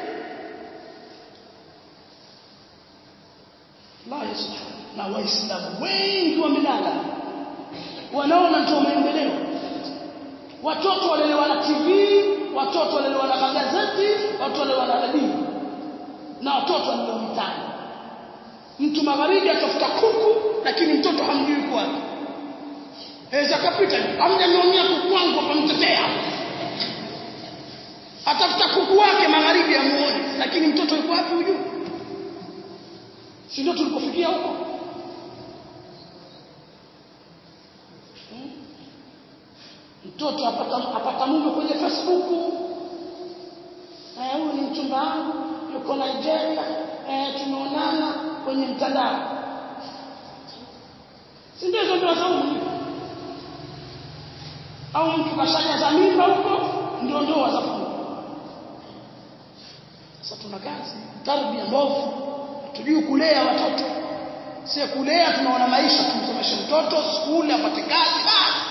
Speaker 2: Allah subhanahu na waislamu wengi wamelala wanaona ndio maendeleo watoto walelewa na TV watoto walelewa na magazeti watoto walelewa na redio na watoto walelewa mitaani mtu magharibi atafuta kuku lakini mtoto hamjui kwa wapi Eza kapita hamjaniomia kuku wangu akamtetea atafuta kuku wake magharibi amuone lakini mtoto yuko wapi hujui si ndio tulikofikia huko mtoto apata apata mume kwenye Facebook eh huyu ni mchumba wangu yuko Nigeria eh tumeonana kwenye mtandao si ndio hizo ndio saumu au mtu kashaja za mimba huko ndio ndoa za fungu sasa tuna kazi tarbia mbovu tujui kulea watoto sio kulea tunaona maisha tumsomeshe mtoto skuli apate kazi basi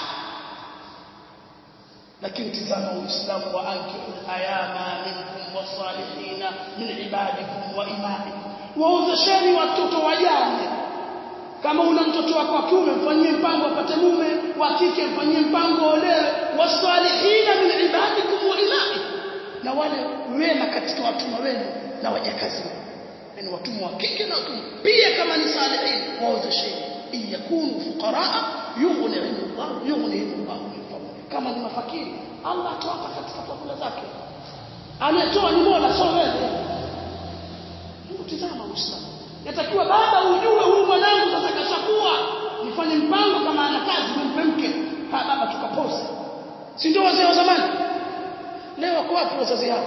Speaker 2: lakini tizama uislamu wa ankihu ayama minkum wasalihina min ibadikum wa imaikum waozesheni watoto wajane kama una mtoto wako wa kiume mfanyie mpango apate mume wa kike mfanyie mpango olewe wasalihina min ibadikum wa imaikum na wale wema katika watumwa wenu na wajakazi wenu yani watumwa wa kike na watumwa pia kama ni salihin waozesheni in yakunu fuqaraa yughnihim Allah yughnihim Allah min fadli kama ni mafakiri Allah atawapa katika fadhila zake anatoa ni Mola sio wewe utizama Uislamu yatakiwa baba ujue huyu mwanangu sasa kashakuwa nifanye mpango kama ana kazi nimpe mke ha baba tukapose si ndio wazee wa zamani leo wako wapi wazazi hao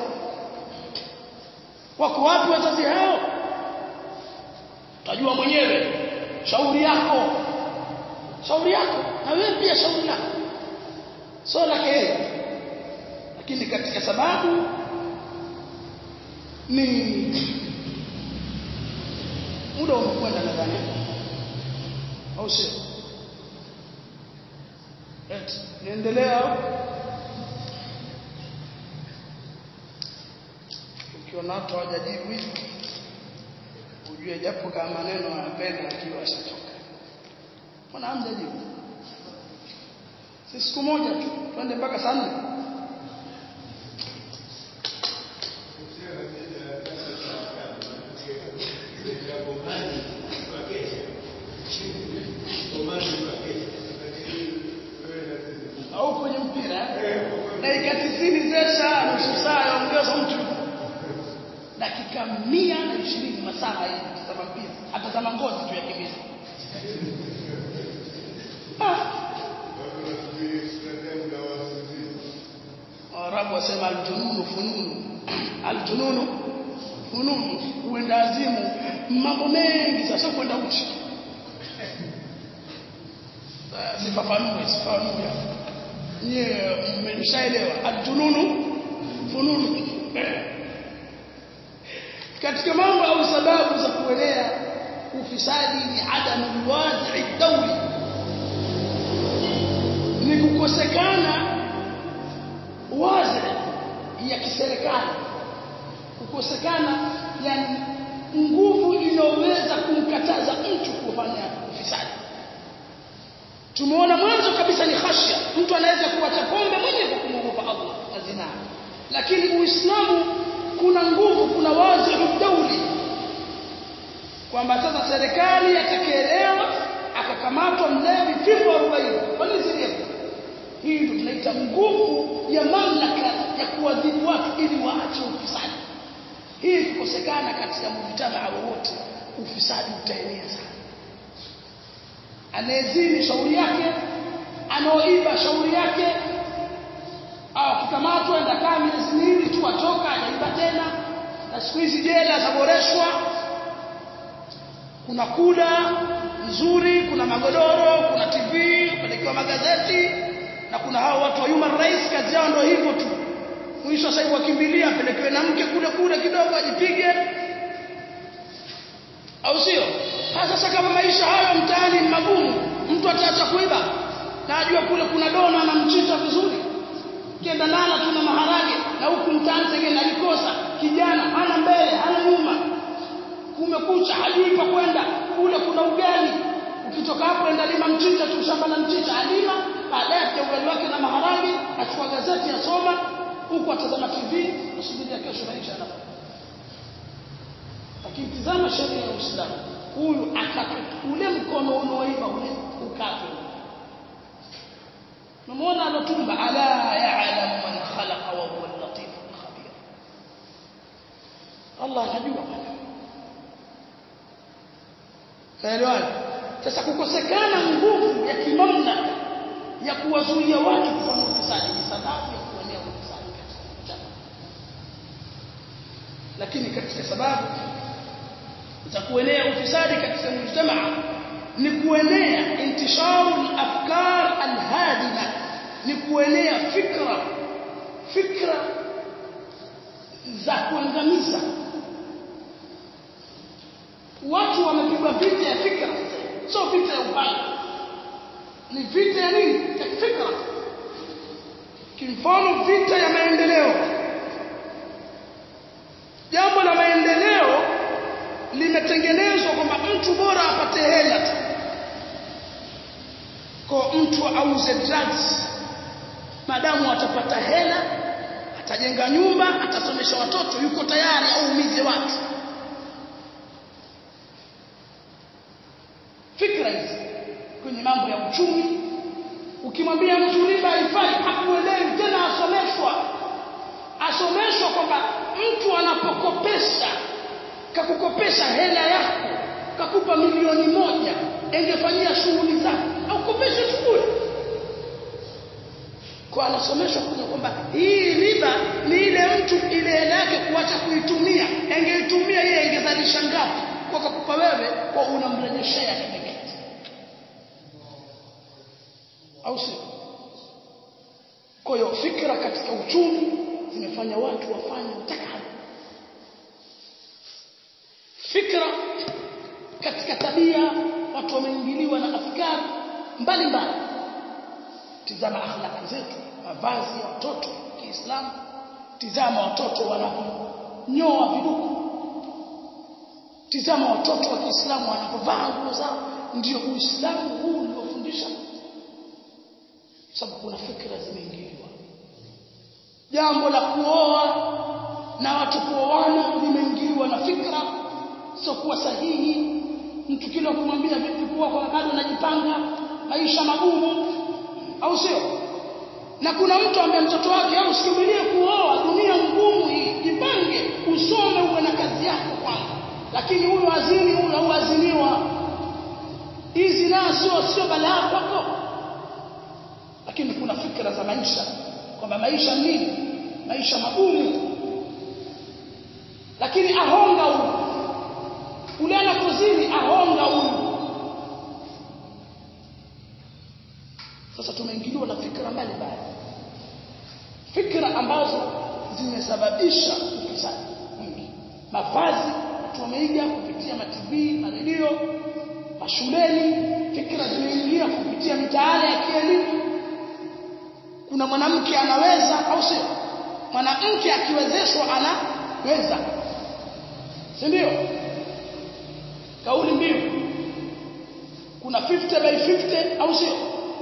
Speaker 2: wako wapi wazazi hao utajua mwenyewe shauri yako shauri yako na wewe pia shauri lako sio lake yeye lakini katika sababu ni muda umekwenda nadhani au sio eti niendelea ukiona watu hawajajibu hivi ujue japo kama maneno anapenda akiwa ashachoka mbona hamjajibu si siku moja tu twende mpaka saa nne au kwenye mpira dakika tisini zesha nusu saa yaongeza mtu dakika mia na ishirini masaa hii tazama mpira atazama ngozi tu ya kibisa Waarabu wasema aljununu fununu aljununu fununu huenda azimu mambo mengi sasa kwenda uchi sifafanue sifafanue nyie mmeshaelewa aljununu fununu katika mambo au sababu za kuelea ufisadi ni adamu alwazi dawli ni kukosekana wazi ya kiserikali kukosekana yani nguvu inayoweza kumkataza mtu kufanya ufisadi tumeona mwanzo kabisa ni khashya mtu anaweza kuacha pombe mwenyewe kwa kumwogopa Allah na zina lakini uislamu kuna nguvu kuna wazi dauli kwamba sasa serikali atakielewa akakamatwa mlevi fimbo 40 kwa nini sivyo hii ndio tunaita nguvu ya mamlaka ya kuadhibu watu ili waache ufisadi hii ikikosekana katika mujtamaa wowote ufisadi utaenea sana anayezini shauri yake anaoiba shauri yake au akikamatwa enda kaa miezi miwili tu atoka anaiba tena na siku hizi jela zaboreshwa kuna kula nzuri kuna magodoro kuna TV kupelekewa magazeti na kuna hao watu wa human rights kazi yao ndio hivyo tu mwisho sasa hivi wakimbilia apelekewe na mke kule kule kidogo ajipige au sio sasa kama maisha hayo mtaani ni magumu mtu ataacha kuiba na ajua kule kuna dona na mchicha vizuri kienda nala tuna maharage na huku mtaani tengene alikosa kijana hana mbele hana nyuma kumekucha hajui pa kwenda kule kuna ugali ukitoka hapo enda lima mchicha tu shamba la mchicha alima baadaye atia ugali wake na maharage achukua gazeti asoma huku atazama TV asubiria kesho maisha yanafanya lakini tizama sheria ya Uislamu huyu akata ule mkono unaoiba ule ukatwe Namuona alotumba ala ya'lam man khalaqa wa huwa al-latif al-khabir Allah anajua bwana Naelewana sasa kukosekana nguvu ya kimamlaka ya kuwazuia watu kufanya ufisadi ni sababu ya kuenea ufisadi katika jamii lakini katika sababu za kuenea ufisadi katika mujtamaa ni kuenea intisharu al-afkar al-hadima ni kuenea fikra fikra za kuangamiza watu wamepigwa vita ya fikra sio vita ya upande ni vita ya nini ya fikra kimfano vita ya maendeleo jambo la maendeleo limetengenezwa kwamba mtu bora apate hela tu kwa mtu auze drugs madamu atapata hela atajenga nyumba atasomesha watoto yuko tayari aumize watu fikra hizi kwenye mambo ya uchumi ukimwambia mtu riba haifai hakuelewi tena asomeshwa asomeshwa kwamba mtu anapokopesha kakukopesha hela yako kakupa milioni moja engefanyia shughuli zake au kopeshe tu bure kwa anasomeshwa kuja kwamba hii riba ni ile mtu ile hela yake kuacha kuitumia engeitumia yeye engezalisha ngapi kwa kakupa wewe kwa unamrejeshea kipekee au si kwa hiyo fikra katika uchumi zimefanya watu wafanye utakalo fikra katika tabia watu wameingiliwa na afkari mbalimbali tizama akhlaq zetu mavazi ya watoto Kiislamu tizama watoto wanavyonyoa viduku tizama watoto wa Kiislamu wanapovaa nguo zao ndio Uislamu huu uliofundisha sababu kuna fikra zimeingiliwa jambo la kuoa na watu kuoana limeingiliwa na fikra sio kuwa sahihi mtu kile kumwambia vipi kuwa kwa bado anajipanga maisha magumu au sio na kuna mtu ambaye mtoto wake au usikimbilie kuoa dunia ngumu hii jipange usome uwe na kazi yako kwanza lakini huyo azini huyo au aziniwa hizi na sio sio balaa kwako lakini kuna fikra za maisha kwamba maisha nini maisha magumu lakini ahonga huyu ule anapozini ahonga huyu sasa tumeingiliwa na fikra mbalimbali fikra ambazo zimesababisha ufisadi mwingi mavazi watu wameiga kupitia mativi maredio mashuleni fikra zimeingia kupitia mitaala ya kielimu kuna mwanamke anaweza au sio mwanamke akiwezeshwa anaweza si ndio kauli mbiu kuna 50 by 50 au sio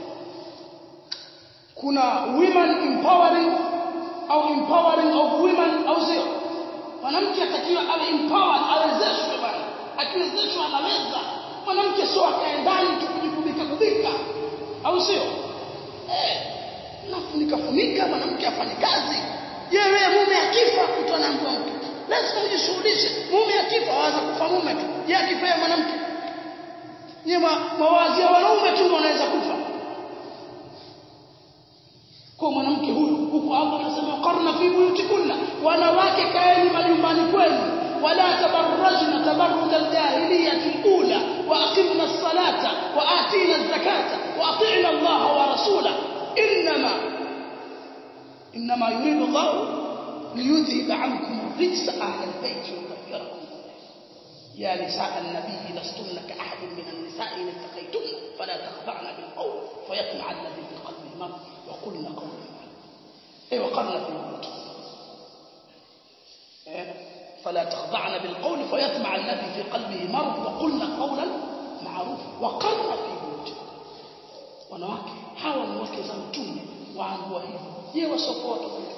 Speaker 2: kuna women empowering au empowering of women au sio mwanamke atakiwa awe empowered awezeshwe bwana akiwezeshwa anaweza mwanamke sio akae ndani tu kujikubika kubika au sio eh nafunika funika mwanamke afanye kazi je wewe mume akifa mtu anaambiwa mke lazima ujishughulishe mume akifa waanza kufa mume tu je akifa yeye mwanamke nyema mawazi ya wanaume tu wanaweza kufa kwa mwanamke huyu huko Allah anasema qarna fi buyutikunna wanawake kaeni majumbani kwenu wala tabarrajna tabarruj aljahiliyah alula wa aqimna as-salata wa atina az-zakata wa ati'na Allah wa rasulahu inma inma yuridu Allah liyudhhib 'ankum الرجس أهل البيت ويطهركم يا نساء النبي لستن كأحد من النساء إن اتقيتن فلا تخضعن بالقول فيطمع الذي في قلبه مرض وقلن قولا إيه وقرن في البيوت إيه فلا تخضعن بالقول فيطمع الذي في قلبه مرض وقلن قولا معروفا وقرن في بيوت wanawake hawa ni wake za mtume waambua hivyo je wasokoa tofauti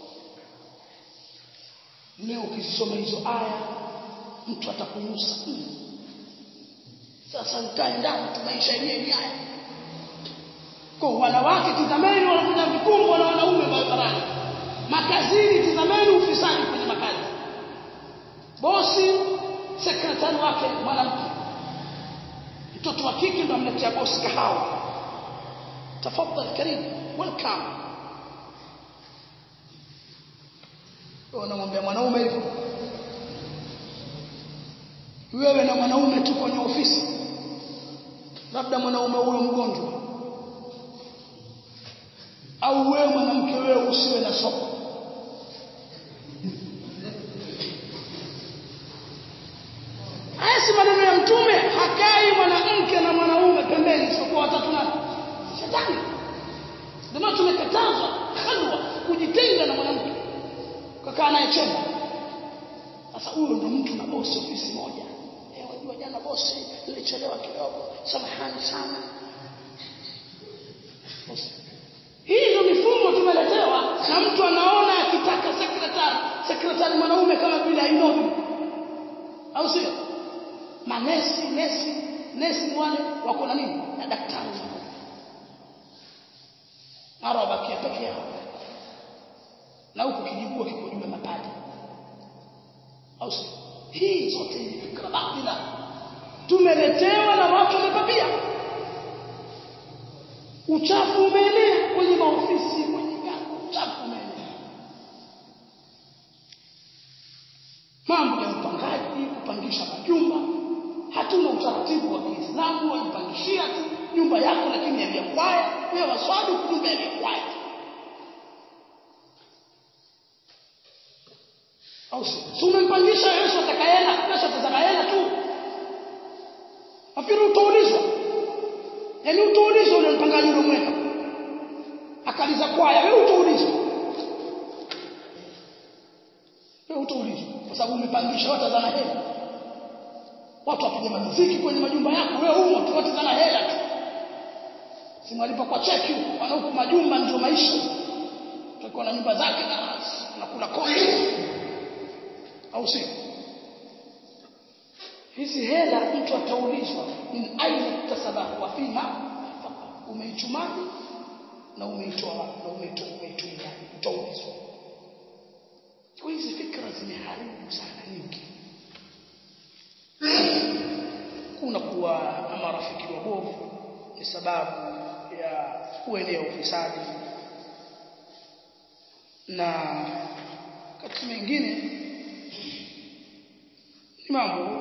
Speaker 2: leo ukisoma hizo aya mtu atakunusa mm. sasa ukae ndani tu maisha yenyewe ni haya kwa wanawake tizameni wanakuja vikumbo na wanaume barabarani makazini tizameni ufisadi kwenye makazi bosi sekretari wake mwanamke mtoto wa kike ndo amletea bosi kahawa tafadhali karibu welcome unamwambia mwanaume hivyo wewe na mwanaume tu kwenye ofisi labda mwanaume huyo mgonjwa au wewe mwanamke wewe usiwe na soko haya basi maneno ya mtume hakai mwanamke na mwanaume pembeni isipokuwa watatu na shetani ndio maana tumekatazwa halwa kujitenga na mwanamke kakaa naye chemba sasa huyo ndo mtu na bosi ofisi moja eh wajua jana bosi nilichelewa kidogo samahani sana bosi hii ndio mifumo tumeletewa na mtu anaona akitaka sekretari sekretari mwanaume kama vile ainobi au sio manesi nesi nesi wale wako na nini na daktari mara wabakia peke yao na huku kijibua kiko juu ya mapaja au sio hii zote ni fikra batila tumeletewa na watu wamepapia uchafu umeenea kwenye maofisi kwenye gari uchafu umeenea mambo ya upangaji kupangisha majumba hatuna utaratibu wa Kiislamu wajipangishia tu nyumba yako lakini yaliyokwaya wewe waswali nyumba yaliyokwaya au si umempangisha Yesu atakaela Yesu atakaela tu afikiri utaulizwa yaani utaulizwa ule mpangaji uliomweka akaliza kwaya wewe utaulizwa wewe utaulizwa kwa sababu umepangisha watu zana hela watu wapiga muziki kwenye majumba yako wewe humo tu watu zana hela tu simalipa kwa cheki wana huko majumba ndio maisha tutakuwa na nyumba zake na nakula kodi au sio hizi hela mtu ataulizwa min aina tasabahu wa fima umeichumaji na umeitoa na umeitoa umeitumia utaulizwa kwa hizi fikra zimeharibu sana nyingi kuna kuwa na marafiki wabovu ni sababu ya kuenea ufisadi na katika mengine ni mambo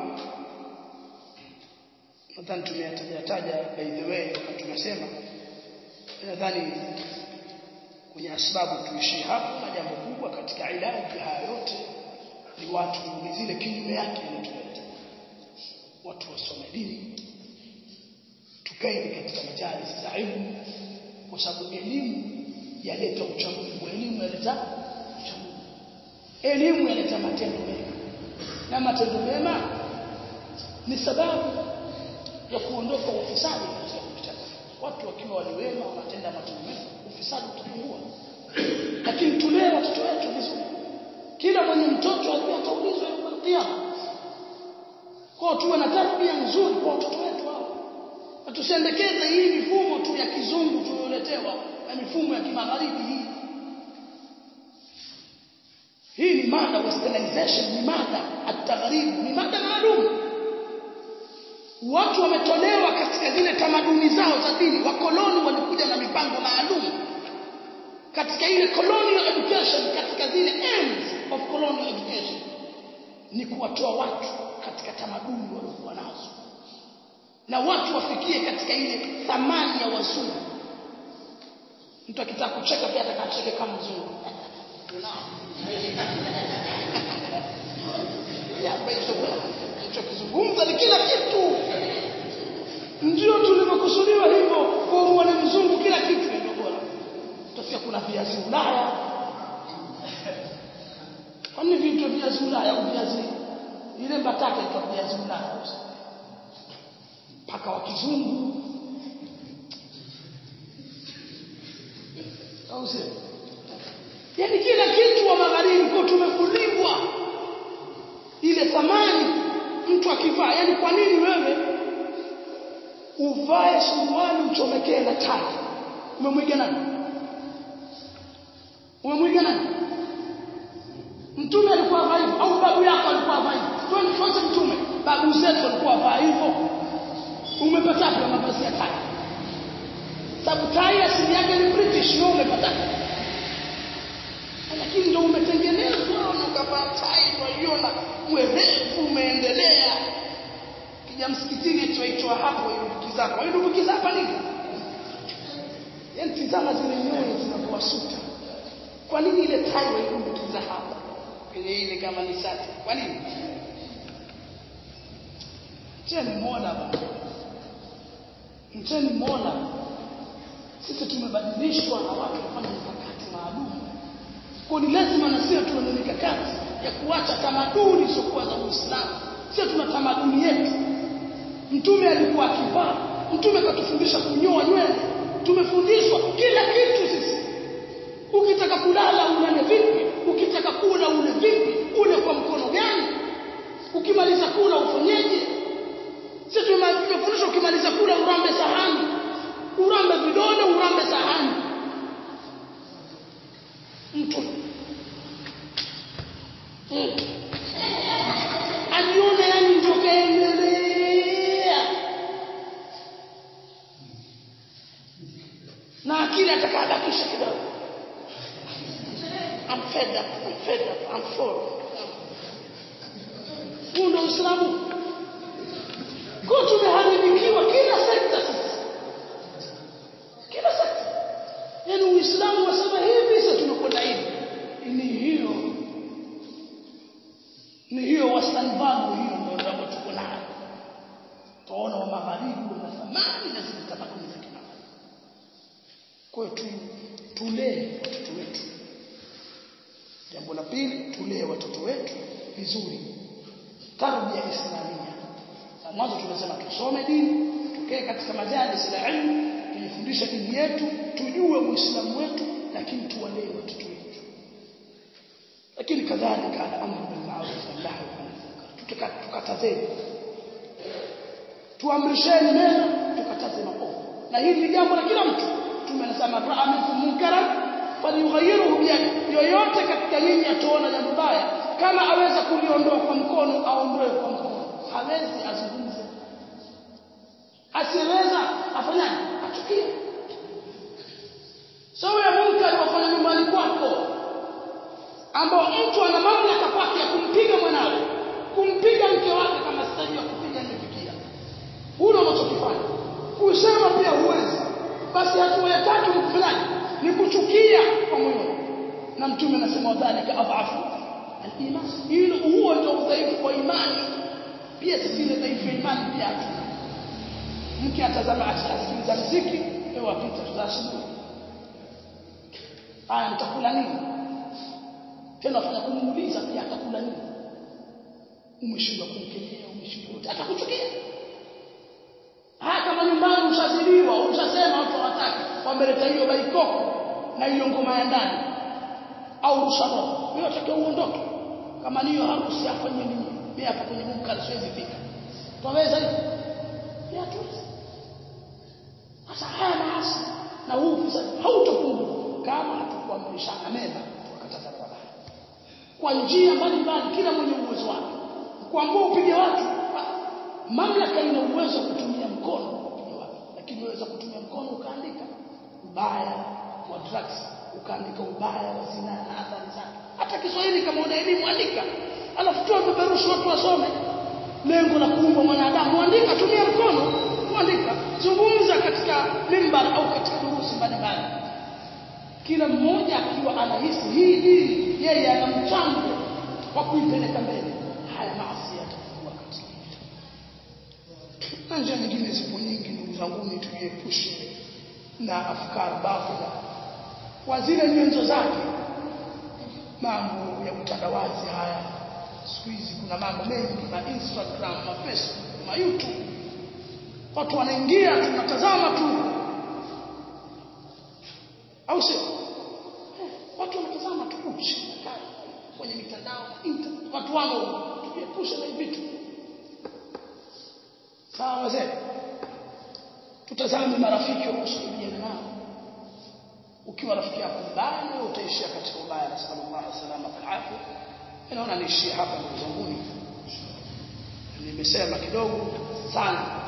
Speaker 2: nadhani tumeyataja taja by the way wakati tunasema nadhani kwenye sababu tuishie hapo na jambo kubwa katika ilaji haya yote ni watu ni zile kinyume yake inatuleta watu wasome dini tukae katika majalis za elimu kwa sababu elimu yaleta uchamungu elimu yaleta uchamungu elimu yaleta matendo mema na matendo mema ni sababu ya kuondoka ufisadi katika mujtama watu wakiwa waliwema wanatenda matendo mema ufisadi utapungua lakini tulee watoto wetu vizuri kila mwenye mtoto ajue ataulizwa yawm kiyama kwa tuwe na tabia nzuri kwa watoto wetu hao na tusiendekeze hii mifumo tu ya kizungu tuliyoletewa na mifumo ya kimagharibi hii hii ni mada westernization ni mada at-taghrib ni mada maalum watu wametolewa katika zile tamaduni zao za dini wakoloni walikuja na mipango maalum katika ile colonial education katika zile aims of colonial education ni kuwatoa watu katika tamaduni waliokuwa nazo na watu wafikie katika ile thamani ya wazungu mtu akitaka kucheka pia atakacheke kama mzungu kizungumza ni kila kitu ndio tulivyokusudiwa hivyo kwa mwana mzungu kila kitu ndio bora utasikia kuna viazi Ulaya kwani vitu viazi Ulaya au viazi ile mbatata itakuwa viazi Ulaya paka wa kizungu au sio yani kila kitu wa magharibi kwa tumefuliwa ile thamani mtu akivaa yani kwa nini wewe uvae suruali uchomekee na tai umemwiga nani umemwiga nani mtume alikuwa avaa hivyo au babu yako alikuwa avaa hivyo twende tuache mtume babu zetu walikuwa avaa hivyo umepata kwa mavazi ya tai sababu tai asili yake ni british wewe umepata lakini ndio umetengenezwa na ukavaa tai unaiona mwerevu umeendelea kija msikitini tuaitwa hapo irubuki zako irubuki zako nini yani tizama zile nyoyo zinakuwa suta kwa nini ile tai wairubukiza hapa kwenye ile kama ni sati kwa nini mcheni mola bwana mcheni mola sisi tumebadilishwa na watu kufanya mikakati maalum kwa ni lazima na sisi tuwe na mikakati ya kuacha tamaduni zisizokuwa za Uislamu sisi tuna tamaduni yetu mtume alikuwa akivaa mtume akatufundisha kunyoa nywele tumefundishwa kila kitu sisi ukitaka kulala ulale vipi ukitaka kula ule vipi ule kwa mkono gani ukimaliza kula ufanyeje sisi tumefundishwa ukimaliza kula urambe sahani urambe vidole urambe sahani mtu mm. aliona yani ndio kaendelea na akili atakabakisha kidogo I'm fed up, I'm fed up, I'm full. Huu ndio Uislamu. Kwa tumeharibikiwa kila sekta sisi. Kila sekta. Yaani Uislamu wasema hivi sasa tunakwenda hivi. Ni hiyo. Ni hiyo wastani value hiyo ndio ambayo tuko nayo. Tunaona wa magharibi wana thamani na zile tamaduni za kimagharibi. Kwa hiyo tu tulee watoto wetu. Jambo la pili tulee watoto wetu vizuri. Tarbia islamia. Na mwanzo tumesema tusome dini, tukae katika majalis la ilmu, tujifundishe dini yetu, tujue Uislamu wetu, lakini tuwalee watoto wetu. Lakini kadhalika al-amru bil ma'ruf wal nahy anil munkar. Tukatazeni. Tuamrisheni mema, tukataze maovu. Na hili ni jambo la kila mtu. Tumesema ra'a minkum munkaran falyughayyirhu biyadi yoyote katika nyinyi ataona jambo baya kama aweza kuliondoa kwa mkono aondoe kwa mkono hawezi azungumze asiweza afanyaje achukie sawa ya munkar wafanya nyumbani kwako ambao mtu ana mamlaka kwake ya kumpiga mwanawe kumpiga mke wake kama sitaji ya kupiga nifikia hulo unachokifanya kusema pia huwezi basi hatua ya tatu ni kufanyaje ni kuchukia kwa moyo na mtume anasema wadhalika adhafu al-iman hilo huo ndio udhaifu wa imani pia sisi ile dhaifu ya imani pia hatuna mke atazama asikiliza muziki wewe wapita tutashindwa haya mtakula nini tena afanya kumuuliza pia atakula nini umeshindwa kumkemea umeshindwa atakuchukia haya kama nyumbani ushaziliwa ushasema watu hawataki wameleta hiyo baikoko na hiyo ngoma ya ndani au rusharo wewe unatakiwa uondoke kama niyo harusi afanye nini mimi hapa kwenye munkar siwezi fika twaweza hivi ya tuwezi sasa haya maasi na huu ufisadi hautopungua kama hatukuamrishana mema tukakataza mabaya kwa njia mbalimbali kila mwenye uwezo wake kuambia upige watu mamlaka ina uwezo wa kutumia mkono kupiga watu lakini unaweza kutumia mkono ukaandika ubaya wa drugs ukaandika ubaya wa zina na athari zake hata Kiswahili kama una elimu andika alafu toa vipeperushi watu wasome lengo la kuumba mwanadamu andika tumia mkono kuandika zungumza katika mimbar au katika durusi mbalimbali kila mmoja akiwa anahisi hii dini yeye ana mchango wa kuipeleka mbele haya maasi yatakuwa katika na njia nyingine zipo nyingi ndugu zangu ni tujiepushe na afkar batila kwa zile nyenzo zake mambo ya utandawazi haya siku hizi kuna mambo mengi ma Instagram ma Facebook ma YouTube watu wanaingia tunatazama tu au sio watu wanatazama tu uchi kwenye mitandao internet watu wangu tujiepushe na vitu sawa wazee tutazame marafiki wa kusuhubiana nao ukiwa rafiki yako mbaya wewe utaishia katika ubaya na sallallahu alaihi wasallam alafu naona niishie hapa ndugu zangu nimesema kidogo sana